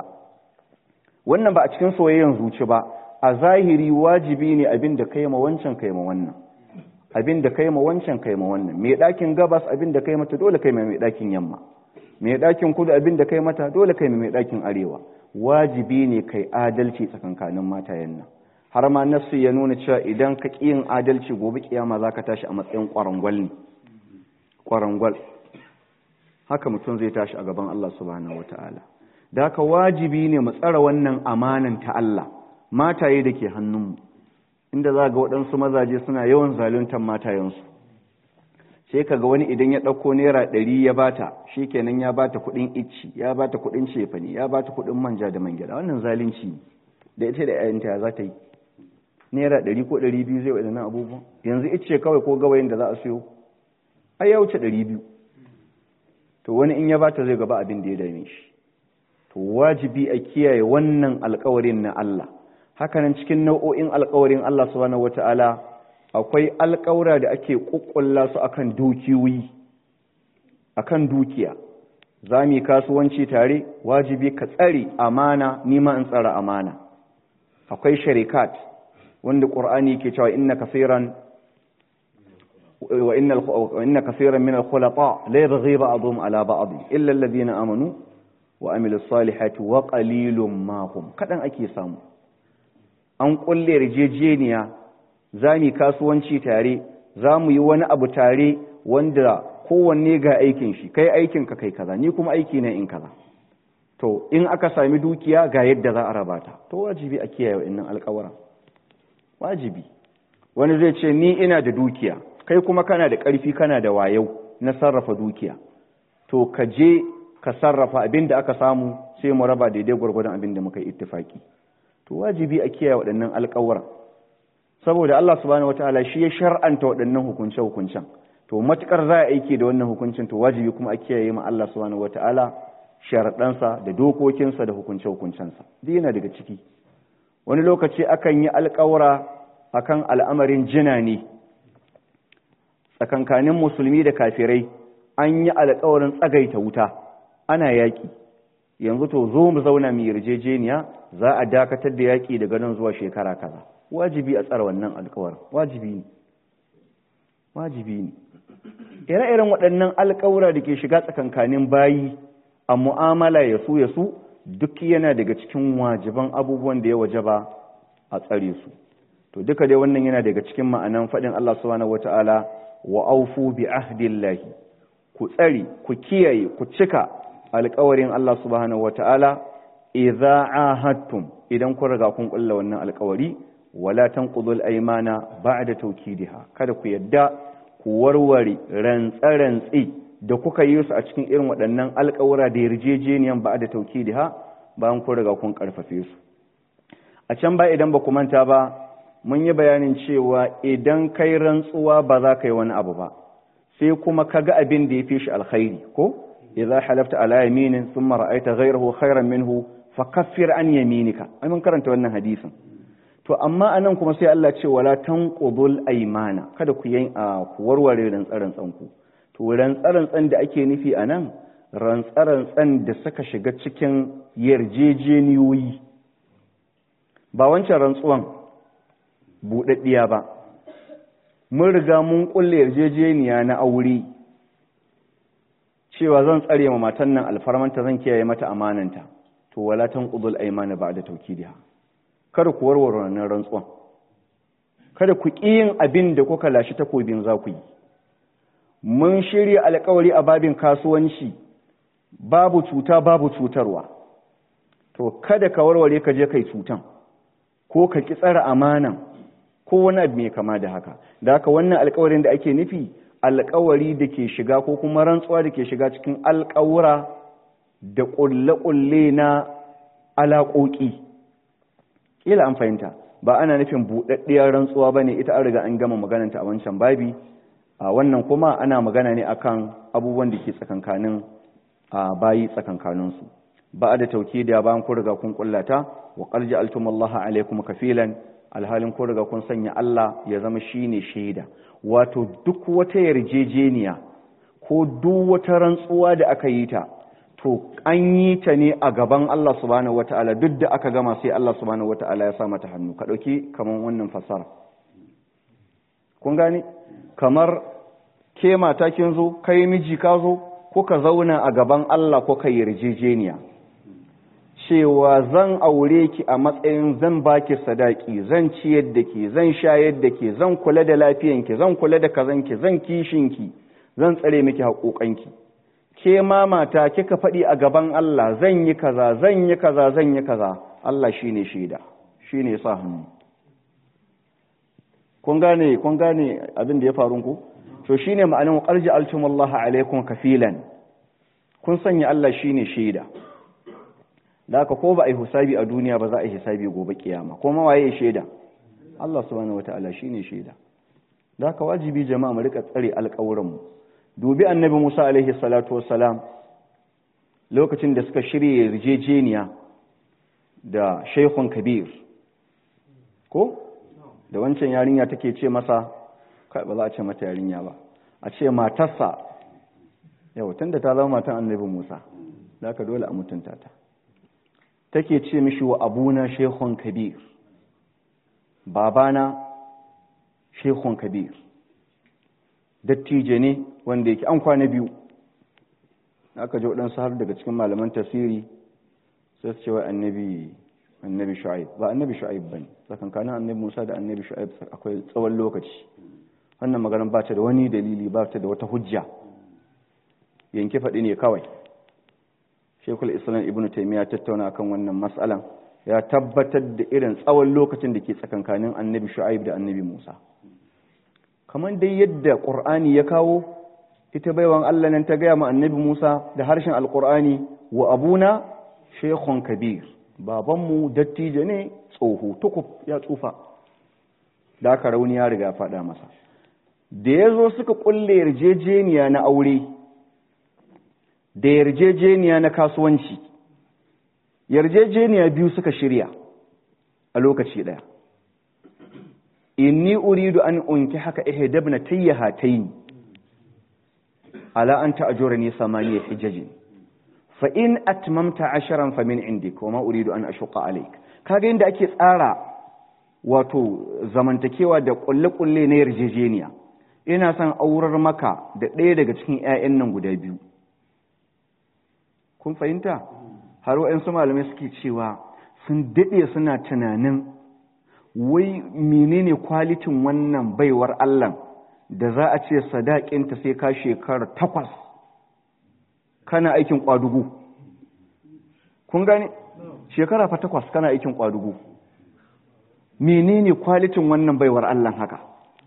wannan ba a cikin soyayyen zuci ba a zahiri wajibi ne abin da kai ma wancan kai ma wannan abin da kai ma wancan kai ma wannan mai ɗakin gabas abin da kai mata dole kai mai ɗakin yamma mai ɗakin kudu abin da kai mata dole kai mai ɗakin arewa wajibi ne kai adalci tsakankanin matayen nan har ma nassu ya nuna cewa idan ka ƙi yin adalci gobe kiyama za ka tashi a matsayin ƙwarangwal ne ƙwarangwal haka mutum zai tashi a gaban Allah subhanahu wata'ala da haka wajibi ne mu tsara wannan amanan ta Allah mataye da ke hannunmu inda za ga waɗansu mazaje suna yawan zaluntar matayensu sai ka ga wani idan ya ɗauko naira ɗari ya bata shi kenan ya bata kuɗin icci ya bata kuɗin cefani ya bata kuɗin manja da man gyaɗa wannan zalunci ne da ita da ƴaƴanta za ta yi naira ɗari ko ɗari biyu zai waɗannan abubuwan yanzu icce kawai ko gawayin da za a siyo ai ya wuce ɗari biyu to wani in ya bata zai gaba abin da ya dame shi to wajibi a kiyaye wannan alkawarin na Allah hakanan cikin nau'o'in alkawarin Allah subhanahu wata'ala akwai alkawura da ake kukkulla su akan dukiyoyi akan dukiya za mu yi kasuwanci tare wajibi ka tsare amana nima in tsara amana akwai sharikat wanda qur'ani ke cewa inna kaseeran wa inna wa inna kaseeran min al-khulata la yabghi ba'dhum ala ba'd illa alladhina amanu wa amilus salihati wa qalilum ma hum kadan ake samu an kulle yarjejeniya za mu kasuwanci tare za mu yi wani abu tare wanda kowanne ga aikin shi kai aikin ka kai kaza ni kuma aiki na in kaza to in aka sami dukiya ga yadda za a raba ta to wajibi a kiyaye wa'annan alƙawaran wajibi wani zai ce ni ina da dukiya kai kuma kana da ƙarfi kana da wayau na sarrafa dukiya to ka je ka sarrafa abin da aka samu sai mu raba daidai gwargwadon abin da muka yi ittifaki to wajibi a kiyaye waɗannan alƙawura saboda Allah subhanahu wataala shi ya shar'anta waɗannan hukunce hukuncen to matukar za a aiki da wannan hukuncin to wajibi kuma a kiyaye ma Allah subhanahu wataala sharaɗansa da dokokinsa da hukunce hukuncensa duk yana daga ciki wani lokaci akan yi alƙawura akan al'amarin jina ne tsakankanin musulmi da kafirai an yi alƙawarin tsagaita wuta ana yaƙi yanzu to zo mu zauna mu yarjejeniya za a dakatar da yaƙi daga nan zuwa shekara kaza wajibi a tsara wannan alƙawarin wajibi ne wajibi ne ire-iren waɗannan alƙawura da ke shiga tsakankanin bayi a mu'amala ya su ya su duk yana daga cikin wajiban abubuwan da ya wajaba a tsare su to duka dai wannan yana daga cikin ma'anan faɗin Allah subhanahu wata'ala wa aufu bi ahdillahi ku tsare ku kiyaye ku cika alƙawarin Allah subhanahu wata'ala idza ahadtum idan kun riga kun kulla wannan alƙawari wala tanqudul aymana ba'da tawkidiha kada ku yadda ku warware rantsa-rantsi da kuka yi su a cikin irin waɗannan alƙawura da yarjejeniyan ba'da tawkidiha bayan kun riga kun karfafe su a can ba idan ba ku manta ba mun yi bayanin cewa idan kai rantsuwa ba za ka yi wani abu ba sai kuma ka ga abin da ya fi shi alkhairi ko idza halafta ala yaminin thumma ra'aita ghayrahu khayran minhu fa kaffir an yaminika ai mun karanta wannan hadisin to amma anan kuma sai Allah ce wala tanqudul aymana kada ku yin ku warware rantsaran tsanku to rantsaran tsan da ake nufi anan rantsaran tsan da suka shiga cikin yarjejeniyoyi ba wancan rantsuwan buɗaɗɗiya ba mun riga mun kulle yarjejeniya na aure cewa zan tsare ma matan nan alfarmanta zan kiyaye mata amananta to wala tanqudul aymana ba'da tawkidiha kada ku warware wannan rantsuwan kada ku ƙi yin abin da kuka lashi takobin za ku yi mun shirya alƙawari a babin kasuwanci babu cuta babu cutarwa to kada ka warware ka je kai cutan ko ka ki tsara amanan ko wani abu mai kama da haka da haka wannan alƙawarin da ake nufi alƙawari da ke shiga ko kuma rantsuwa da ke shiga cikin alƙawura da ƙulle-ƙulle na alaƙoƙi ƙila an fahimta ba ana nufin buɗaɗɗiyar rantsuwa ba ne ita an riga an gama magananta a wancan babi a wannan kuma ana magana ne akan abubuwan da ke tsakankanin a bayi tsakankaninsu ba da tauki da bayan kun riga kun kullata wa qarja altumullaha alaikum kafilan alhalin kun riga kun sanya Allah ya zama shine shaida wato duk wata yarjejeniya ko duk wata rantsuwa da aka yi ta to an yi ta ne a gaban Allah subhanahu wataala duk da aka gama sai Allah subhanahu wataala ya sa mata hannu ka dauki kaman wannan fasara kun gane kamar ke mata kin zo kai miji ka zo ko ka zauna a gaban Allah ko ka yarjejeniya cewa zan aure ki a matsayin zan baki sadaki zan ciyar da ke zan shayar da ke zan kula da lafiyanki zan kula da kazanki zan kishinki zan tsare miki haƙoƙanki ke ma mata kika faɗi a gaban Allah zan yi kaza zan yi kaza zan yi kaza Allah shine shaida shine sa hannu kun gane kun gane abin da ya faru ku to shine ma'anin qarji altumullahi alaikum kafilan kun sanya Allah shine shaida da haka ko ba a yi hisabi a duniya ba za a yi hisabi gobe kiyama ko ma waye shaida Allah subhanahu wataala shine shaida da haka wajibi jama'a mu rika tsare alƙawuran mu dubi annabi Musa alaihi salatu wassalam lokacin da suka shirye yarjejeniya da shaykhun kabir ko da wancan yarinya take ce masa kai ba za a ce mata yarinya ba a ce matarsa yau tunda ta zama matan annabi Musa da haka dole a mutunta ta take ce mishi wa abuna shehun kabir babana shehun kabir dattijo ne wanda yake an kwana biyu aka ji waɗansu har daga cikin malaman tasiri sai su ce wa annabi annabi shu'aib ba annabi shu'aib ba ne tsakankanin annabi musa da annabi shu'aib akwai tsawon lokaci wannan maganar ba ta da wani dalili ba ta da wata hujja yanke faɗi ne kawai shekul islam ibn taimiyya tattauna akan wannan matsalan ya tabbatar da irin tsawon lokacin da ke tsakankanin annabi shu'aib da annabi musa kamar dai yadda ƙur'ani ya kawo ita baiwan allah nan ta gaya ma annabi musa da harshen alƙur'ani wa abuna shekhun kabir babanmu dattijo ne tsoho tukuf ya tsufa da aka rauni ya riga faɗa masa da ya zo suka ƙulle yarjejeniya na aure da yarjejeniya na kasuwanci yarjejeniya biyu suka shirya a lokaci ɗaya inni uridu an unki haka ihdabna tayyahatayn ala an ta'jurani samaniya hijajin fa in atmamta asharan fa min indik wa ma uridu an ashqa alayk kaga inda ake tsara wato zamantakewa da kulle-kulle na yarjejeniya ina son aurar maka da ɗaya daga cikin 'ya'yan nan guda biyu kun fahimta har waɗansu malamai suke cewa sun daɗe suna tunanin wai menene kwalitin wannan baiwar Allah da za a ce sadakinta sai ka shekara takwas kana aikin kwadugu kun gane shekara fa takwas kana aikin kwadugu menene kwalitin wannan baiwar Allah haka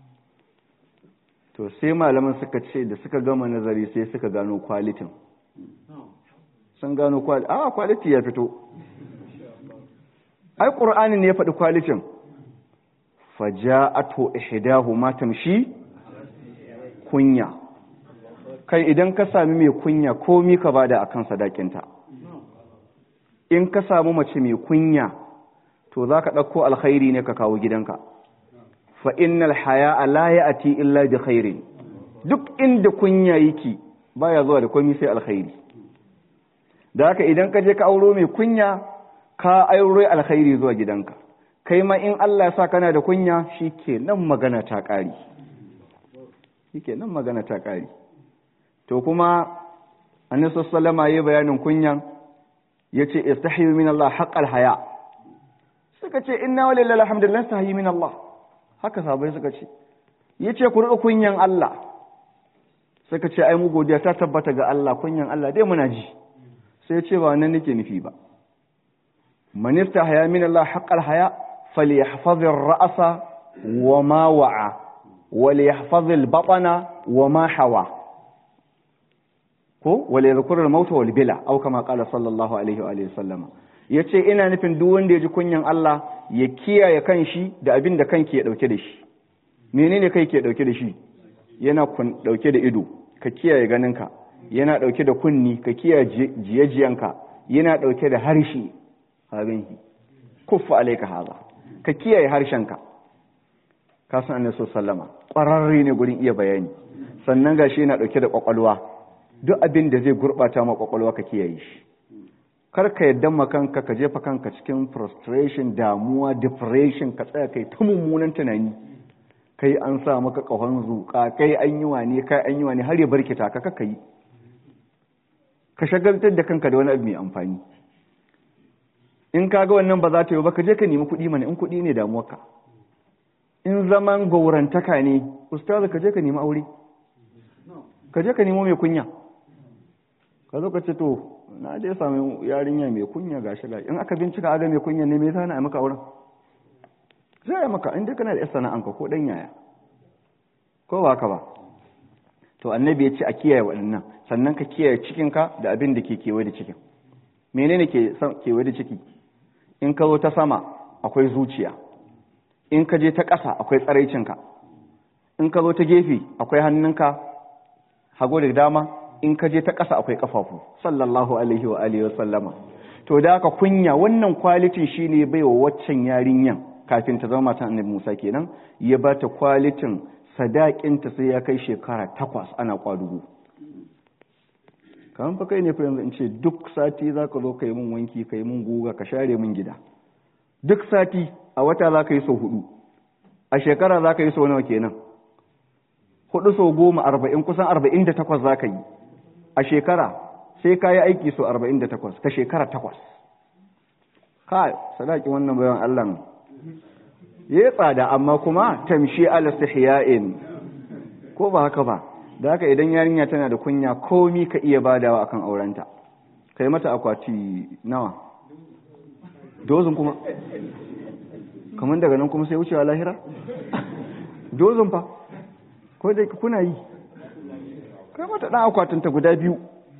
to sai malaman suka ce da suka gama nazari sai suka gano kwalitin sun gano kwaliti a kwaliti ya fito ai ƙur'ani ne ya faɗi kwalitin faja'atu ihdahu ma tamshi kunya kai idan ka sami mai kunya komi ka bada akan sadakinta in ka samu mace mai kunya to za ka ɗauko alkhairi ne ka kawo gidanka fa innal haya la ya'ti illa bi khairin duk inda kunya yake baya zuwa da komai sai alkhairi da haka idan ka je ka auro mai kunya ka aure alkhairi zuwa gidanka kai ma in Allah ya sa kana da kunya shikenan magana ta ƙari shikenan magana ta ƙari to kuma annabi sallallahu alaihi bayanin kunyan yace istahyu min Allah haqqal haya suka ce inna walillahi alhamdulillah istahyi min Allah haka sabai suka ce yace ku riƙa kunyan Allah suka ce ai mu godiya ta tabbata ga Allah kunyan Allah dai muna ji sai ya ce ba nan nake nufi ba man istahya min Allah haqqal haya falyahfaz ar-ra'sa wa ma wa'a wa liyahfaz al-batna wa ma hawa ko wal yadhkur al-maut wal bila aw kama qala sallallahu alaihi wa sallama yace ina nufin duk wanda ya ji kunyan Allah ya kiyaye kanshi da abin da kanki ya dauke da shi menene kai ke dauke da shi yana dauke da ido ka kiyaye ganinka yana dauke da kunni ka kiyaye jiyajiyanka yana dauke da harshe abinki kuffa alayka haza ka kiyaye harshenka ka san annabi sallama ƙwararre ne gurin iya bayani sannan gashi yana dauke da kwakwalwa duk abin da zai gurbata ma kwakwalwa ka kiyaye shi kar ka yadda ma kanka ka jefa kanka cikin frustration damuwa depression ka tsaya kai ta mummunan tunani kai an sa maka kahon zuƙa kai an yi wane kai an yi wane har ya barkita ka kaka yi ka shagaltar da kanka da wani abu mai amfani in ka ga wannan ba za ta yi ba ka je ka nemi kuɗi mana in kuɗi ne damuwarka in zaman gaurantaka ne ustazu ka je ka nemi aure ka je ka nemo mai kunya ka zo ka ce to na je sami yarinya mai kunya gashi gashi in aka bincika aga mai kunya ne me yasa na maka auren sai maka in dai kana da sana'anka ko dan yaya ko ba ka ba to annabi ya ce a kiyaye waɗannan sannan ka kiyaye cikinka da abin da ke kewaye da cikin menene ke kewaye da ciki in ka zo ta sama akwai zuciya in ka je ta ƙasa akwai tsaraicinka in ka zo ta gefe akwai hannunka hago da dama in ka je ta ƙasa akwai ƙafafu sallallahu alaihi wa alihi wa sallama to da haka kunya wannan kwalitin shine bai wa waccan yarinyan kafin ta zama matan annabi Musa kenan ya ba ta kwalitin sadakinta sai ya kai shekara takwas ana kwadugo kamar fa kai ne fa yanzu in ce duk sati za ka zo ka yi min wanki ka yi min guga ka share min gida duk sati a wata za ka yi sau hudu a shekara za ka yi sau nawa kenan hudu sau goma arba'in kusan arba'in da takwas za ka yi a shekara sai ka yi aiki sau arba'in da takwas ka shekara takwas ka sadaki wannan bayan allah ya tsada amma kuma tamshi alastihya'in ko ba haka ba da haka idan yarinya tana da kunya komi ka iya badawa akan aurenta kai mata akwati nawa dozin kuma kamar daga nan kuma sai wucewa lahira dozin fa ko da kuna yi kai mata dan akwatin ta guda biyu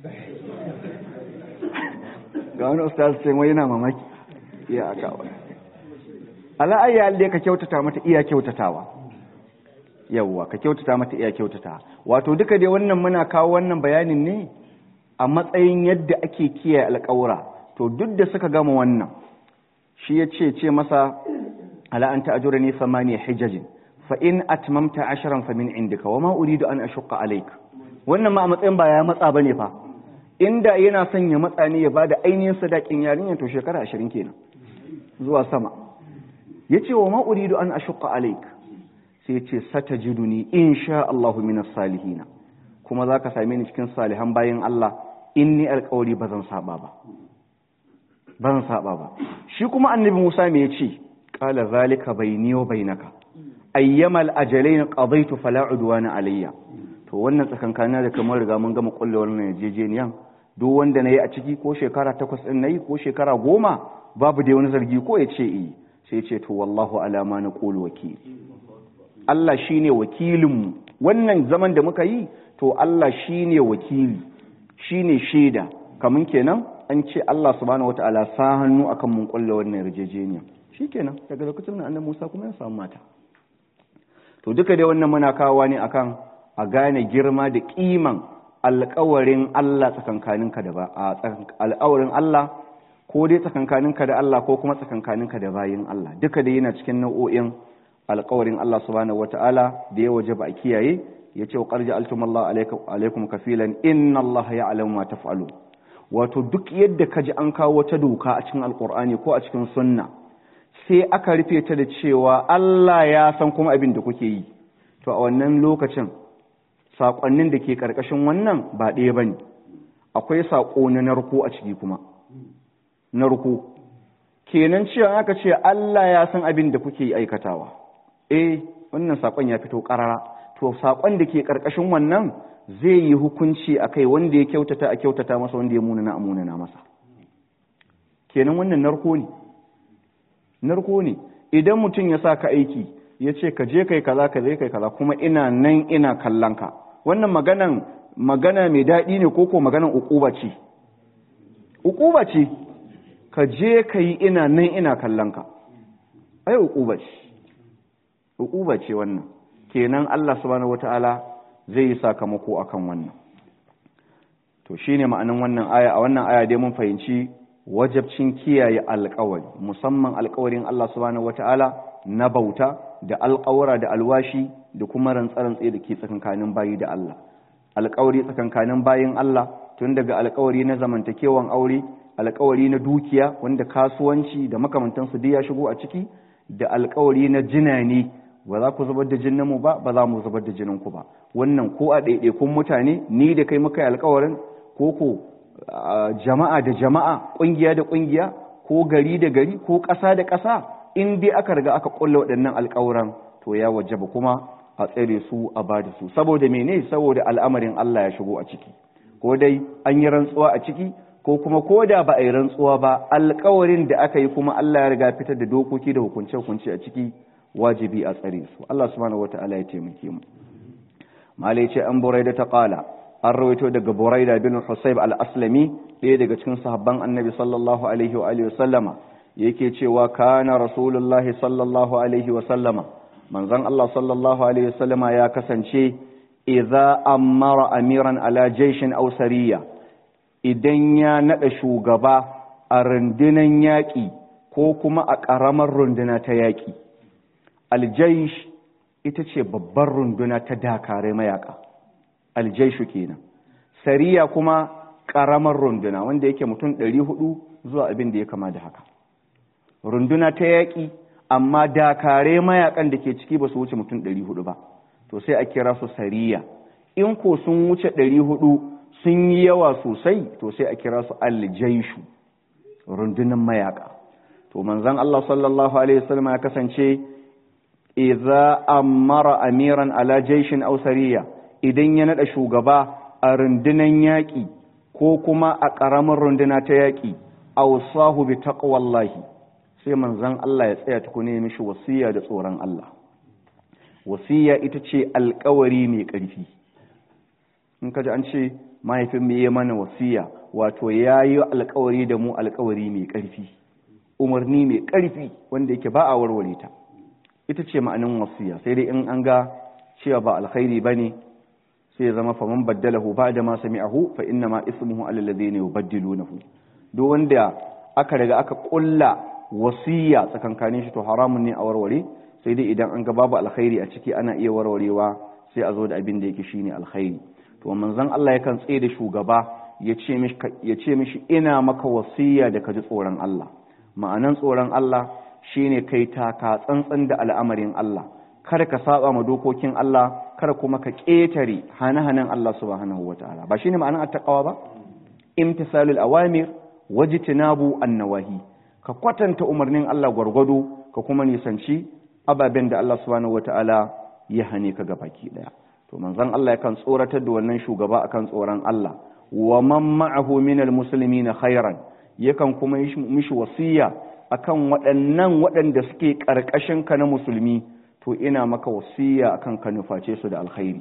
ga wani ustaz sai wai yana mamaki iya aka wani ala ayyal da ka kyautata mata iya kyautatawa yawwa ka kyautata mata iya kyautata wato duka dai wannan muna kawo wannan bayanin ne a matsayin yadda ake kiyaye alƙawura to duk da suka gama wannan shi ya ce ce masa ala an ta'ajura ni samaniya hijajin fa in atmamta asharan fa min indika wa ma uridu an ashqa alayk wannan ma a matsayin ba ya matsa bane fa inda yana son ya matsa ne ya bada ainihin sadakin yarinya to shekara 20 kenan zuwa sama yace wa ma uridu an ashqa alayk sai ce satajiduni insha Allahu minas salihin kuma zaka same ni cikin salihan bayin Allah inni alƙawari bazan saba ba bazan saba ba shi kuma annabi Musa me yace qala zalika bayni wa bainaka ayyamal ajalain qadaytu fala udwana alayya to wannan tsakankana da kamar riga mun gama kulle wannan yarjejeniyan duk wanda nayi a ciki ko shekara takwas din nayi ko shekara goma babu dai wani zargi ko ya ce eh sai ya ce to wallahu alama na qulu wakil Allah shine wakilinmu wannan zaman da muka yi to Allah shine wakili shine shaida kamun kenan an ce Allah subhanahu wataala sa hannu akan mun kulle wannan yarjejeniya shikenan daga lokacin da annabi Musa kuma ya samu mata to duka dai wannan muna kawowa ne akan a gane girma da kiman alƙawarin Allah tsakankaninka da ba a alƙawarin Allah ko dai tsakankaninka da Allah ko kuma tsakankaninka da bayin Allah duka da yana cikin nau'o'in alƙawarin Allah subhanahu wata'ala da ya wajaba a kiyaye ya ce wa ƙarji altumallah alaikum kafilan inna Allah ya alamu ma taf'alu wato duk yadda ka ji an kawo wata doka a cikin alƙur'ani ko a cikin sunna sai aka rufe ta da cewa Allah ya san kuma abin da kuke yi to a wannan lokacin saƙonnin da ke ƙarƙashin wannan ba ɗaya ba ne akwai saƙo na narko a ciki kuma narko kenan cewa aka ce Allah ya san abin da kuke aikatawa eh wannan saƙon ya fito ƙarara to saƙon da ke ƙarƙashin wannan zai yi hukunci a kai wanda ya kyautata a kyautata masa wanda ya munana a munana masa kenan wannan narko ne narko ne idan mutum ya sa ka aiki ya ce ka je kai kaza ka je kai kaza kuma ina nan ina kallon ka wannan maganan magana mai daɗi ne ko ko maganan ukuba ce ukuba ce ka je ka yi ina nan ina kallon ka ai ukuba ce ukuba ce wannan kenan Allah subhanahu wataala zai yi sakamako akan wannan to shine ma'anin wannan aya a wannan aya dai mun fahimci wajabcin kiyaye alƙawari musamman alƙawarin Allah subhanahu wataala na bauta da alƙawara da alwashi da kuma rantsarantsi da ke tsakankanin bayi da Allah alƙawari tsakankanin bayin Allah tun daga alƙawari na zamantakewan aure alƙawari na dukiya wanda kasuwanci da makamantansu duk ya shigo a ciki da alƙawari na jinani ba za ku zubar da jininmu ba ba za mu zubar da jininku ba wannan ko a ɗaiɗaikun mutane ni da kai muka yi alƙawarin ko ko jama'a da jama'a ƙungiya da ƙungiya ko gari da gari ko ƙasa da ƙasa in dai aka riga aka ƙulla waɗannan alƙawuran to ya wajaba kuma a tsare su a ba da su saboda mene saboda al'amarin Allah ya shigo a ciki ko dai an yi rantsuwa a ciki ko kuma ko da ba a yi rantsuwa ba alƙawarin da aka yi kuma Allah ya riga fitar da dokoki da hukunce-hukunce a ciki wajibi a tsare su Allah subhanahu wataala ya taimake mu malai ce an buraida ta qala an rawaito daga buraida bin husayb al-aslami ɗaya daga cikin sahabban annabi sallallahu alaihi wa alihi wasallama yake cewa kana rasulullahi sallallahu alaihi wasallama manzon Allah sallallahu alaihi wasallama ya kasance idza amara amiran ala jayshin aw sariya idan ya nada shugaba a rundunan yaƙi ko kuma a ƙaramar runduna ta yaƙi aljaish ita ce babbar runduna ta dakare mayaka aljaishu kenan sariya kuma ƙaramar runduna wanda yake mutum ɗari hudu zuwa abin da ya kama da haka runduna ta yaƙi amma dakare mayakan da ke ciki ba su wuce mutum ɗari hudu ba to sai a kira su sariya in ko sun wuce ɗari hudu sun yi yawa sosai to sai a kira su aljaishu rundunan mayaka to manzon Allah sallallahu alaihi wasallam ya kasance idza amara amiran ala jaishin aw sariya idan ya nada shugaba a rundunan yaƙi ko kuma a ƙaramin runduna ta yaƙi awsahu bi taqwallahi sai manzon Allah ya tsaya tukune mishi wasiya da tsoron Allah wasiya ita ce alƙawari mai ƙarfi in kaji an ce mahaifin mu yi mana wasiya wato yayi alƙawari da mu alƙawari mai ƙarfi umarni mai ƙarfi wanda yake ba a warware ta ita ce ma'anin wasiya sai dai in an ga cewa ba alkhairi bane sai ya zama faman baddalahu ba'da ma sami'ahu fa inna ma ismuhu alal ladhina yubaddilunahu duk wanda aka riga aka kulla wasiya tsakankanin shi to haramun ne a warware sai dai idan an ga babu alkhairi a ciki ana iya warwarewa sai a zo da abin da yake shine alkhairi to manzon Allah yakan tsaye da shugaba ya ce mishi ya ce mishi ina maka wasiya da ka ji tsoron Allah ma'anan tsoron Allah shine kai taka tsantsan da al'amarin Allah kada ka saba ma dokokin Allah kada kuma ka ƙetare hane-hanen Allah subhanahu wataala ba shine ma'anan attaqwa ba imtisalul awamir wajtinabu an-nawahi ka kwatanta umarnin Allah gwargwado ka kuma nisanci ababen da Allah subhanahu wataala ya hane ka baki daya to manzon Allah yakan tsoratar da wannan shugaba akan tsoron Allah wa man ma'ahu minal muslimina khairan yakan kuma yi mishi wasiya akan waɗannan waɗanda suke ƙarƙashin ka na musulmi to ina maka wasiya akan ka nuface su da alkhairi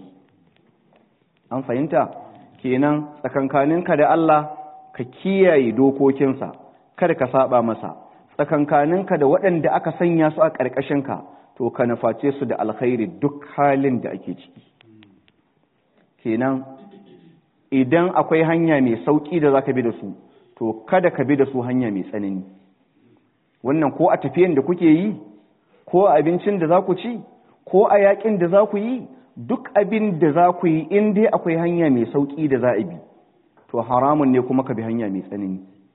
an fahimta kenan tsakankaninka da Allah ka kiyaye dokokinsa kada ka saba masa tsakankaninka da waɗanda aka sanya su a ƙarƙashinka to ka nuface su da alkhairi duk halin da ake ciki kenan idan akwai hanya mai sauƙi da zaka bi da su to kada ka bi da su hanya mai tsanani wannan ko a tafiyan da kuke yi ko a abincin da za ku ci ko a yakin da za ku yi duk abin da za ku yi in dai akwai hanya mai sauƙi da za a bi to haramun ne kuma ka bi hanya mai tsanani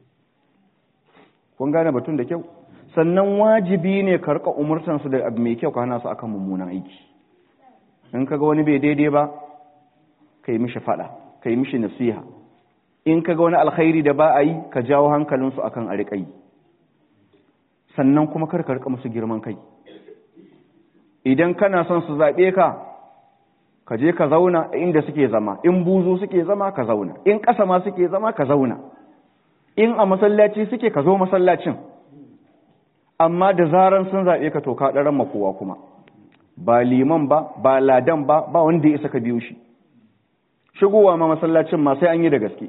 kun gane batun da kyau sannan wajibi ne ka rika umurtansu da abu mai kyau ka hana su akan mummunan aiki in ka ga wani bai daidai ba ka yi mishi fada ka yi mishi nasiha in ka ga wani alkhairi da ba a yi ka jawo hankalinsu akan a riƙa yi sannan kuma kar ka rika musu girman kai idan kana son su zaɓe ka ka je ka zauna inda suke zama in buzu suke zama ka zauna in ƙasa ma suke zama ka zauna in a masallaci suke ka zo masallacin amma da zaran sun zaɓe ka to ka ɗaran makowa kuma ba liman ba ba ladan ba ba wanda ya isa ka biyo shi shigowa ma masallacin ma sai an yi da gaske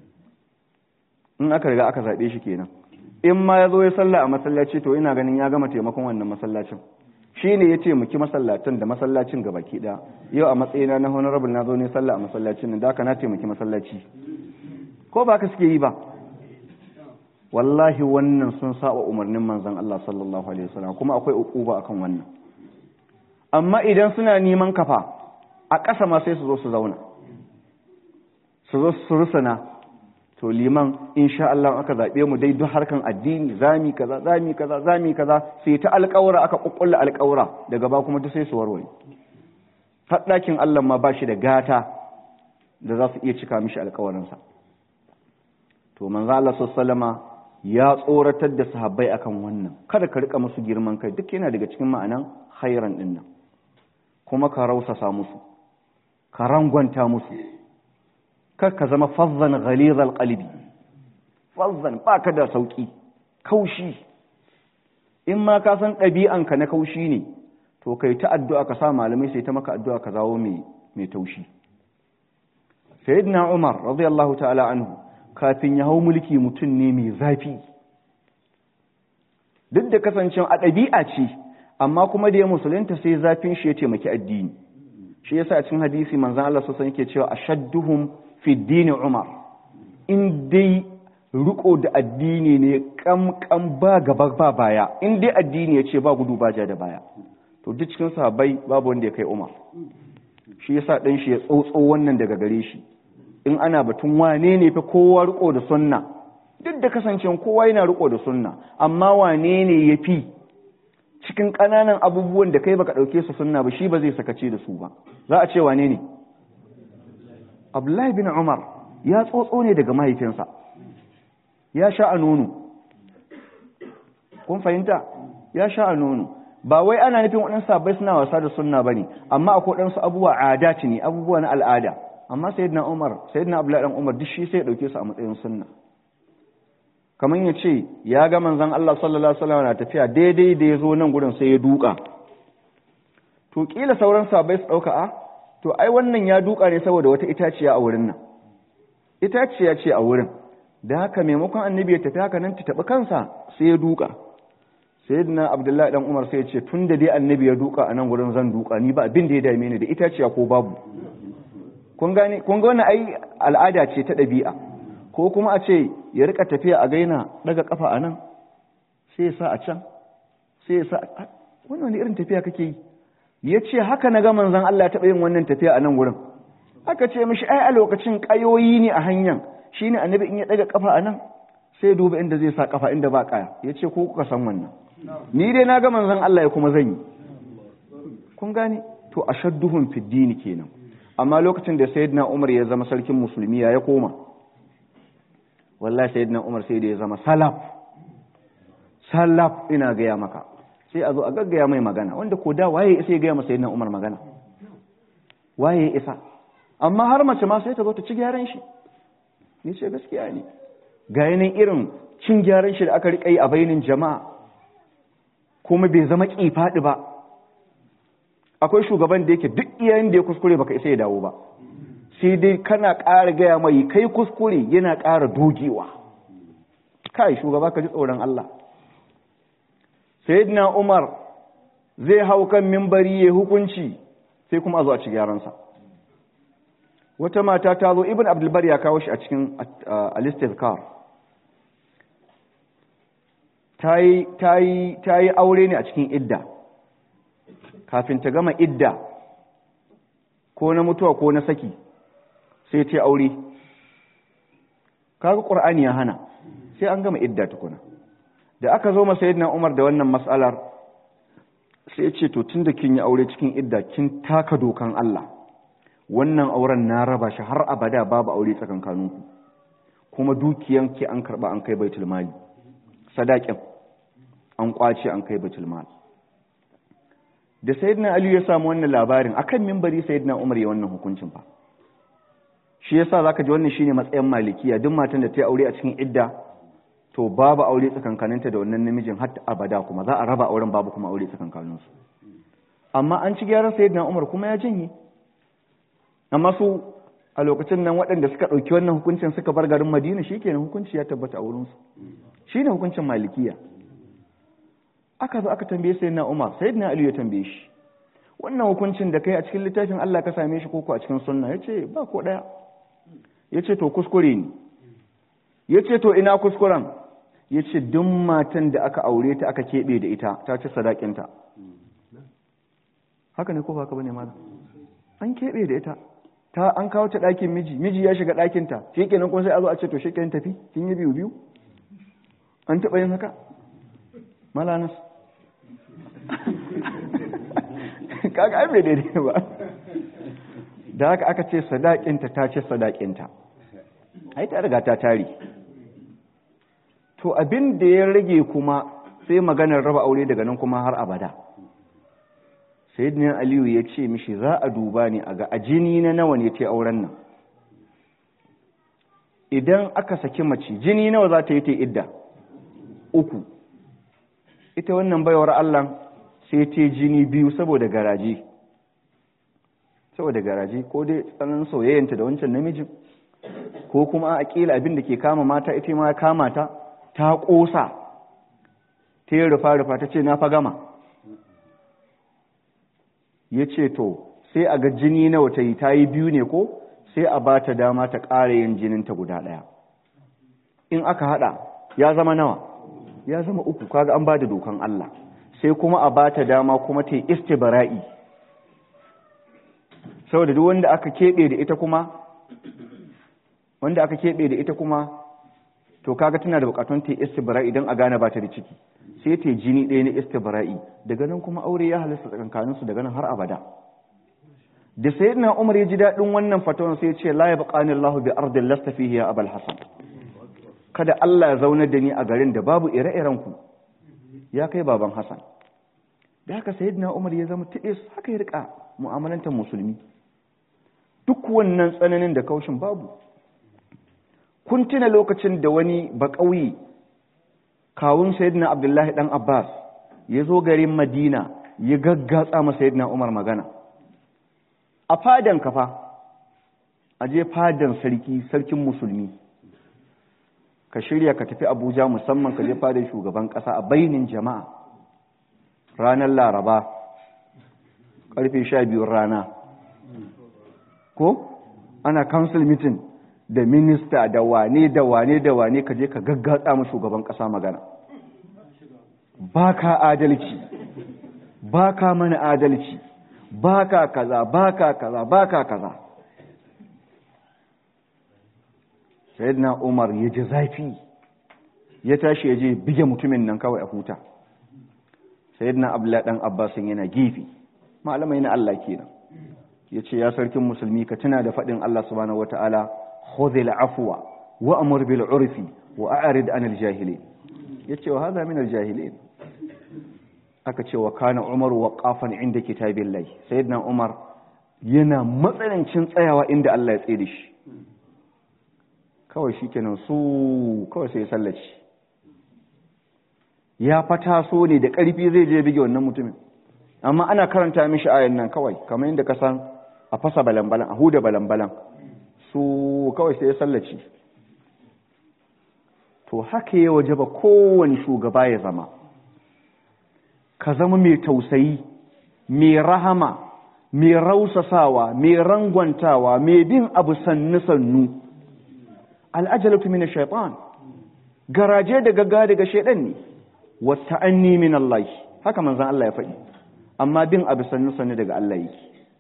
in aka riga aka zaɓe shi kenan in ma ya zo ya salla a masallaci to ina ganin ya gama taimakon wannan masallacin shi ne ya taimaki masallacin da masallacin ga baki ɗaya yau a matsayina na honorable na zo ne sallah a masallacin nan da aka na taimaki masallaci ko ba ka suke yi ba wallahi wannan sun saba umarnin manzon Allah sallallahu alaihi wasallam kuma akwai ukuba akan wannan amma idan suna neman kafa a ƙasa ma sai su zo su zauna su zo su rusuna to liman insha Allah aka zaɓe mu dai duk harkan addini zami kaza zami kaza zami kaza sai ta alƙawura aka kukkulla alƙawura daga ba kuma duk sai su warware har ɗakin Allah ma ba shi da gata da za su iya cika mishi alƙawarinsa to manzo Allah sallallahu ya tsoratar da sahabbai akan wannan kada ka rika musu girman kai duk yana daga cikin ma'anan khairan din nan kuma ka rausasa musu ka rangwanta musu kar ka zama fazzan ghalizal qalbi fazzan baka da sauki kaushi in ma ka san ɗabi'anka na kaushi ne to kai ta addu'a ka sa malamai sai ta maka addu'a ka zawo mai mai taushi sayyidina umar radiyallahu ta'ala anhu kafin ya hau mulki mutum ne mai zafi duk da kasancin a ɗabi'a ce amma kuma da ya musulunta sai zafin shi ya taimaki addini shi yasa a cikin hadisi manzon Allah sosai yake cewa ashadduhum fi dini umar in dai riko da addini ne kam kam ba gaba ba baya in dai addini ya ce ba gudu ba ja da baya to duk cikin sahabbai babu wanda ya kai umar shi yasa dan shi ya tsotso wannan daga gare shi in ana batun wane ne fa kowa riko da sunna duk da kasancewa kowa yana riko da sunna amma wane ne ya fi cikin ƙananan abubuwan da kai baka ɗauke su sunna ba shi ba zai sakace da su ba za a ce wane ne abdullahi bin umar ya tsotso ne daga mahaifinsa ya sha a nono kun fahimta ya sha a nono ba wai ana nufin waɗansu sabai suna wasa da sunna ba ne amma akwai waɗansu abubuwa adati ne abubuwa na al'ada amma sayyidina Umar sayyidina Abdullahi dan Umar duk shi sai ya dauke su a matsayin sunna kamar ya ce ya ga manzon Allah sallallahu alaihi wasallam na tafiya daidai da ya zo nan gurin sai ya duka to kila sauran sahabbai su dauka a to ai wannan ya duka ne saboda wata itaciya a wurin nan itaciya ce a wurin da haka maimakon annabi ya tafi haka nan ta tabi kansa sai ya duka sayyidina Abdullahi dan Umar sai ya ce tunda dai annabi ya duka a nan gurin zan duka ni ba abin da ya dame ni da itaciya ko babu kun gane kun ga wannan ai al'ada ce ta ɗabi'a ko kuma a ce ya rika tafiya a gaina daga kafa a nan sai ya sa a can sai ya sa wannan wani irin tafiya kake yi ya ce haka na ga manzon Allah ya taɓa yin wannan tafiya a nan wurin aka ce mishi ai a lokacin ƙayoyi ne a hanyar shine annabi in ya daga kafa a nan sai ya duba inda zai sa kafa inda ba kaya ya ce ko kuka san wannan ni dai na ga manzon Allah ya kuma zan yi kun gane to ashadduhum fid dini kenan amma lokacin da sayyidina Umar ya zama sarkin musulmi ya koma wallahi sayyidina Umar sai da ya zama salaf salaf ina gaya maka sai a zo a gaggaya mai magana wanda ko da waye isa ya gaya masa sayyidina Umar magana waye isa amma har mace ma sai ta zo ta ci gyaran shi ni ce gaskiya ne ga yanayin irin cin gyaran shi da aka riƙa yi a bainin jama'a kuma bai zama kifaɗi ba akwai shugaban da yake duk iyayen da ya kuskure baka isa ya dawo ba sai dai kana ƙara gaya mai kai kuskure yana ƙara dogewa kai shugaba ka ji tsoron Allah sayyidina Umar zai hau kan mimbari ya hukunci sai kuma a zo a ci gyaransa wata mata ta zo ibn abdulbar ya kawo shi a cikin alistizkar ta yi aure ne a cikin idda kafin ta gama idda ko na mutuwa ko na saki sai ta aure kaga ƙur'ani ya hana sai an gama idda tukuna da aka zo masa yadda umar da wannan matsalar sai ce to tun da kin yi aure cikin idda kin taka dokan Allah wannan auren na raba shi har abada babu aure tsakankaninku kuma dukiyanki an karba an kai baitul mali sadakin an kwace an kai baitul mali da sayyidina ali ya samu wannan labarin akan minbari sayyidina umar ya wannan hukuncin fa shi yasa zaka ji wannan shine matsayin malikiya duk matan da ta yi aure a cikin idda to babu aure tsakankaninta da wannan namijin har abada kuma za a raba auren babu kuma aure tsakankaninsu amma an ci gyaran sayyidina umar kuma ya janye amma su a lokacin nan waɗanda suka ɗauki wannan hukuncin suka bar garin madina shi kenan hukunci ya tabbata a wurinsu shi ne hukuncin malikiya aka zo aka tambaye sayyidina umar sayyidina ali ya tambaye shi wannan hukuncin da kai a cikin littafin Allah ka same shi koko a cikin sunna yace ba ko daya yace to kuskure ne yace to ina kuskuren yace duk matan da aka aure ta aka kebe da ita ta ci sadakinta haka ne ko haka bane malam an kebe da ita ta an kawo ta ɗakin miji miji ya shiga ɗakin ta shikenan kuma sai a zo a ce to shikenan tafi kin yi biyu biyu an taɓa yin haka malanas kaga ai bai daidai ba da haka aka ce sadakinta ta ce sadakinta ai ta riga ta tare to abin da ya rage kuma sai maganar raba aure daga nan kuma har abada sayyidina aliyu ya ce mishi za a duba ne a ga a jini na nawa ne ta auren nan idan aka saki mace jini nawa za ta yi ta idda uku ita wannan baiwar Allah sai ta jini biyu saboda garaje saboda garaje ko dai tsananin soyayyanta da wancan namijin ko kuma a kila abin da ke kama mata ita ma kama ta ta kosa ta yi rufa-rufa ta ce na fa gama ya ce to sai a ga jini nawa ta yi ta yi biyu ne ko sai a ba ta dama ta ƙara yin jininta guda ɗaya in aka haɗa ya zama nawa ya zama uku kaga an ba da dokan Allah sai kuma a ba ta dama kuma ta yi istibara'i saboda duk wanda aka keɓe da ita kuma wanda aka keɓe da ita kuma to kaga tana da bukatun ta yi istibara'i don a gane ba ta da ciki sai ta yi jini ɗaya na istibara'i daga nan kuma aure ya halasta tsakankaninsu daga nan har abada da sayyidina umar ya ji daɗin wannan fatawan sai ya ce la yabqani Allahu bi ardin lasta fihi ya abul hasan kada Allah ya zaunar da ni a garin da babu ire-iren ku ya kai baban Hassan da haka sayyidina Umar ya zama tibis haka ya rika mu'amalantar musulmi duk wannan tsananin da kaushin babu kun tuna lokacin da wani bakauye kawun sayyidina Abdullahi dan Abbas ya zo garin Madina ya gaggatsa ma sayyidina Umar magana a fadan kafa a je fadan sarki sarkin musulmi ka shirya ka tafi abuja musamman ka je fadar shugaban kasa a bainin jama'a ranar laraba karfe sha biyun rana ko ana council meeting da minista da wane da wane da wane ka je ka gaggatsa mu shugaban kasa magana ba ka adalci ba ka mana adalci ba ka kaza ba ka kaza ba ka kaza sayyidina umar ya ji zafi ya tashi ya je bige mutumin nan kawai a huta sayyidina abdullahi dan abbasin yana gefe malamai na Allah kenan ya ce ya sarkin musulmi ka tuna da faɗin Allah subhanahu wataala khudhil afwa wa amur bil urfi wa a'rid anil jahilin yace wa hadha min al jahilin aka ce wa kana umar waqafan inda kitabillahi sayyidina umar yana matsanancin tsayawa inda Allah ya tsaye da shi kawai shi kenan su kawai sai sallaci ya fata so ne da ƙarfi zai je bige wannan mutumin amma ana karanta mishi ayan nan kawai kamar yadda ka san a fasa balambalan a huda balambalan su kawai sai ya sallaci to haka ya waje ba kowane shugaba ya zama ka zama mai tausayi mai rahama mai rausasawa mai rangwantawa mai bin abu sannu-sannu al'ajalatu min shaitan garaje da gagga daga shaidan ne wa ta'anni min Allah haka manzon Allah ya faɗi amma bin abu sannu sannu daga Allah yake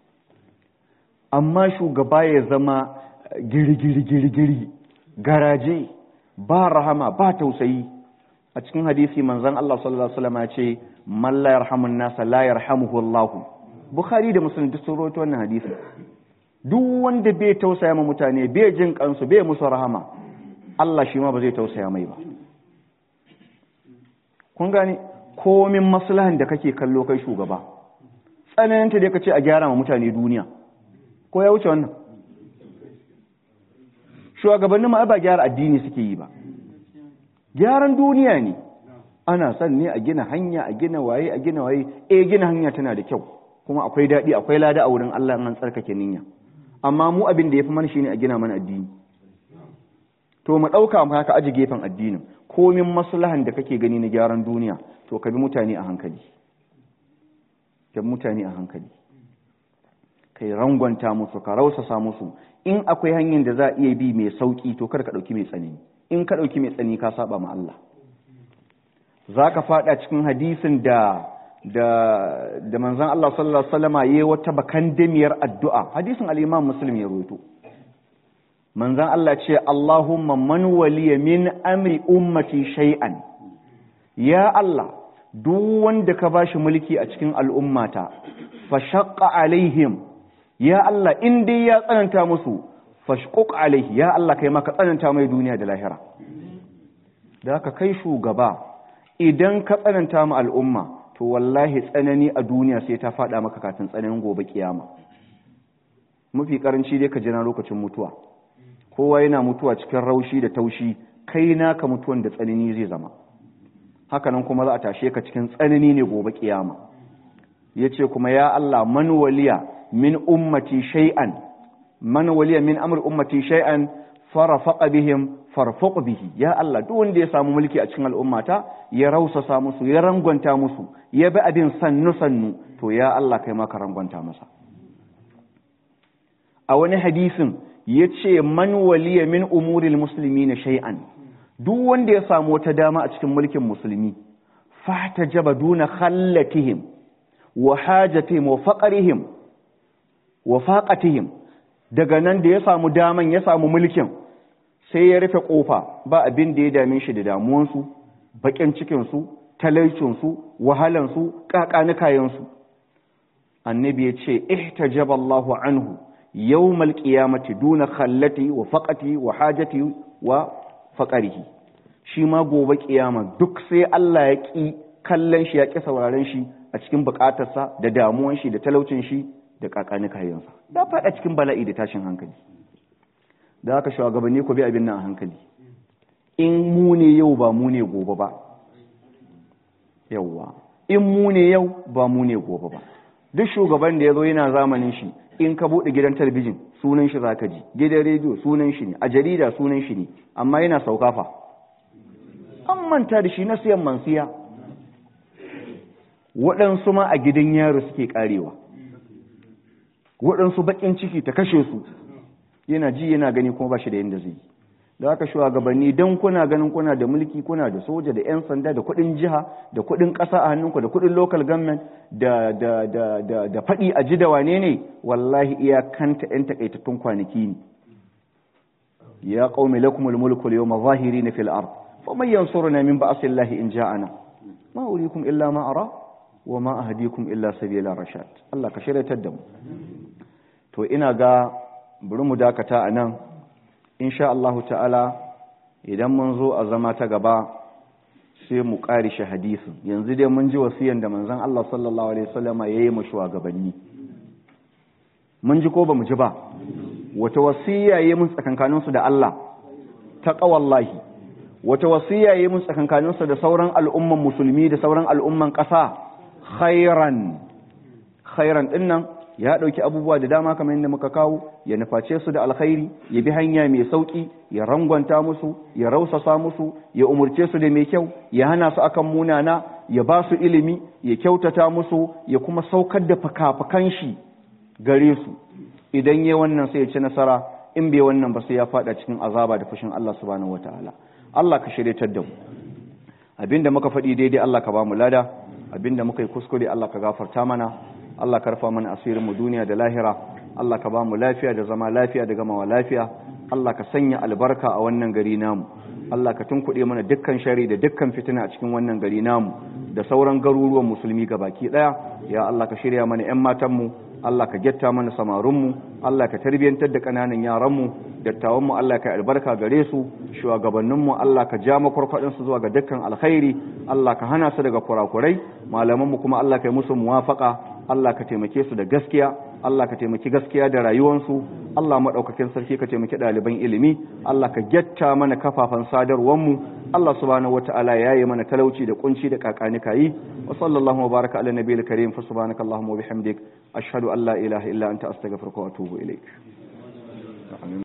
amma shugaba ya zama giri giri giri giri garaje ba rahama ba tausayi a cikin hadisi manzon Allah sallallahu alaihi wasallam ya ce man la yarhamun nasa la yarhamuhu Allah Bukhari da Muslim duk sun rawaito wannan hadisi duk wanda bai tausaya ma mutane bai jin kansu bai musu rahama Allah shi ma ba zai tausaya mai ba kun gane komin maslahan da kake kallo kai shugaba tsananta da kace a gyara ma mutane duniya ko ya wuce wannan shugabannin ma ba gyara addini suke yi ba gyaran duniya ne ana son ne a gina hanya a gina waye a gina waye eh gina hanya tana da kyau kuma akwai daɗi akwai lada a wurin Allah in an tsarkake niyya amma mu abin da yafi mana shine a gina mana addini to mu ɗauka mu haka aji gefen addinin komin maslahan da kake gani na gyaran duniya to ka bi mutane a hankali ka bi mutane a hankali kai rangwanta musu ka rausasa musu in akwai hanyar da za a iya bi mai sauki to kar ka ɗauki mai tsanani in ka ɗauki mai tsanani ka saba ma Allah za ka faɗa cikin hadisin da da da manzon Allah sallallahu alaihi wasallama yayi wata bakandamiyar addu'a hadisin al-Imam Muslim ya rawaito manzon Allah ce Allahumma man waliya min amri ummati shay'an ya Allah duk wanda ka bashi mulki a cikin al'ummata fa shaqqa alaihim ya Allah in dai ya tsananta musu fashquq alaihi ya Allah kai maka tsananta mai duniya da lahira da haka kai shugaba idan ka tsananta mu al'umma to wallahi tsanani a duniya sai ta fada maka kafin tsananin gobe kiyama mafi karanci dai ka jira lokacin mutuwa kowa yana mutuwa cikin raushi da taushi kai naka mutuwan da tsanani zai zama hakanan kuma za a tashe ka cikin tsanani ne gobe kiyama yace kuma ya Allah man waliya min ummati shay'an man waliya min amr ummati shay'an farafaqa bihim farfaq bihi ya Allah duk wanda ya samu mulki a cikin al'ummata ya rausasa musu ya rangwanta musu ya bi abin sannu sannu to ya Allah kai ma ka rangwanta masa a wani hadisin yace man waliya min umuril muslimin shay'an duk wanda ya samu wata dama a cikin mulkin musulmi fahtajaba duna khallatihim wa hajatihim wa faqrihim wa faqatihim daga nan da ya samu daman ya samu mulkin sai ya rufe kofa ba abin da ya dame shi da damuwansu bakin cikinsu talaicinsu wahalansu kakanikayensu annabi ya ce ihtajaba Allahu anhu yawmal qiyamati duna khallati wa faqati wa hajati wa faqarihi shi ma gobe kiyama duk sai Allah ya ki kallon shi ya ki sauraron shi a cikin bukatarsa da damuwan shi da talaucin shi da kakanikayensa da faɗa cikin bala'i da tashin hankali da haka shugabanni ku bi abin nan a hankali in mu ne yau ba mu ne gobe ba yawwa in mu ne yau ba mu ne gobe ba duk shugaban da ya zo yana zamanin shi in ka buɗe gidan talabijin sunan shi zaka ji gidan rediyo sunan shi ne a jarida sunan shi ne amma yana saukafa an manta da shi na siyan mansiya waɗansu ma a gidan yaro suke karewa waɗansu baƙin ciki ta kashe su yana ji yana gani kuma ba shi da yadda zai yi da haka shugabanni don kuna ganin kuna da mulki kuna da soja da 'yan sanda da kuɗin jiha da kuɗin ƙasa a hannunku da kuɗin local government da da da da da faɗi a ji da wane ne wallahi iyakanta 'yan takaitattun kwanaki ne ya qaumi lakumul mulku al-yawma zahirin fil ard faman yansuruna min ba'sillahi in ja'ana ma urikum illa ma ara wa ma ahdikum illa sabila rashad Allah ka shiryatar da mu to ina ga bari mu dakata a nan insha Allahu ta'ala idan mun zo a zama ta gaba sai mu ƙarishe hadisin yanzu dai mun ji wasiyan da manzon Allah sallallahu alaihi wasallam ya yi mu shugabanni mun ji ko ba mu ji ba wata wasiya yayi mun tsakankanin su da Allah taqwallahi wata wasiya yayi mun tsakankanin su da sauran al'umman musulmi da sauran al'umman ƙasa khairan khairan dinnan ya ɗauki abubuwa da dama kamar yadda muka kawo ya nuface su da alkhairi ya bi hanya mai sauƙi ya rangwanta musu ya rausasa musu ya umurce su da mai kyau ya hana su akan munana ya ba su ilimi ya kyautata musu ya kuma saukar da fakafakan shi gare su idan ya wannan sai ya ci nasara in bai wannan ba sai ya faɗa cikin azaba da fushin Allah subhanahu wataala Allah ka shiryatar da mu abinda muka faɗi daidai Allah ka ba mu lada abinda muka yi kuskure Allah ka gafarta mana Allah ka rufa mana asirin mu duniya da lahira Allah ka ba mu lafiya da zama lafiya da gamawa lafiya Allah ka sanya albarka a wannan gari namu Allah ka tunkuɗe mana dukkan shari da dukkan fitina a cikin wannan gari namu da sauran garuruwan musulmi baki ɗaya ya Allah ka shirya mana 'yan matanmu Allah ka getta mana samarinmu Allah ka tarbiyantar da ƙananan yaranmu dattawanmu Allah ka albarka gare su shugabanninmu Allah ka ja makwarkwaɗinsu zuwa ga dukkan alkhairi Allah ka hana su daga kurakurai malamanmu kuma Allah ka yi musu muwafaka Allah ka taimake su da gaskiya Allah ka taimaki gaskiya da rayuwansu Allah maɗaukakin sarki ka taimaki ɗaliban ilimi Allah ka getta mana kafafen sadarwarmu Allah subhanahu wata'ala ya yi mana talauci da kunci da kakanika yi wa sallallahu wa baraka ala nabiyil karim fa subhanakallahumma wa bihamdik ashhadu an la ilaha illa anta astaghfiruka wa atubu ilaik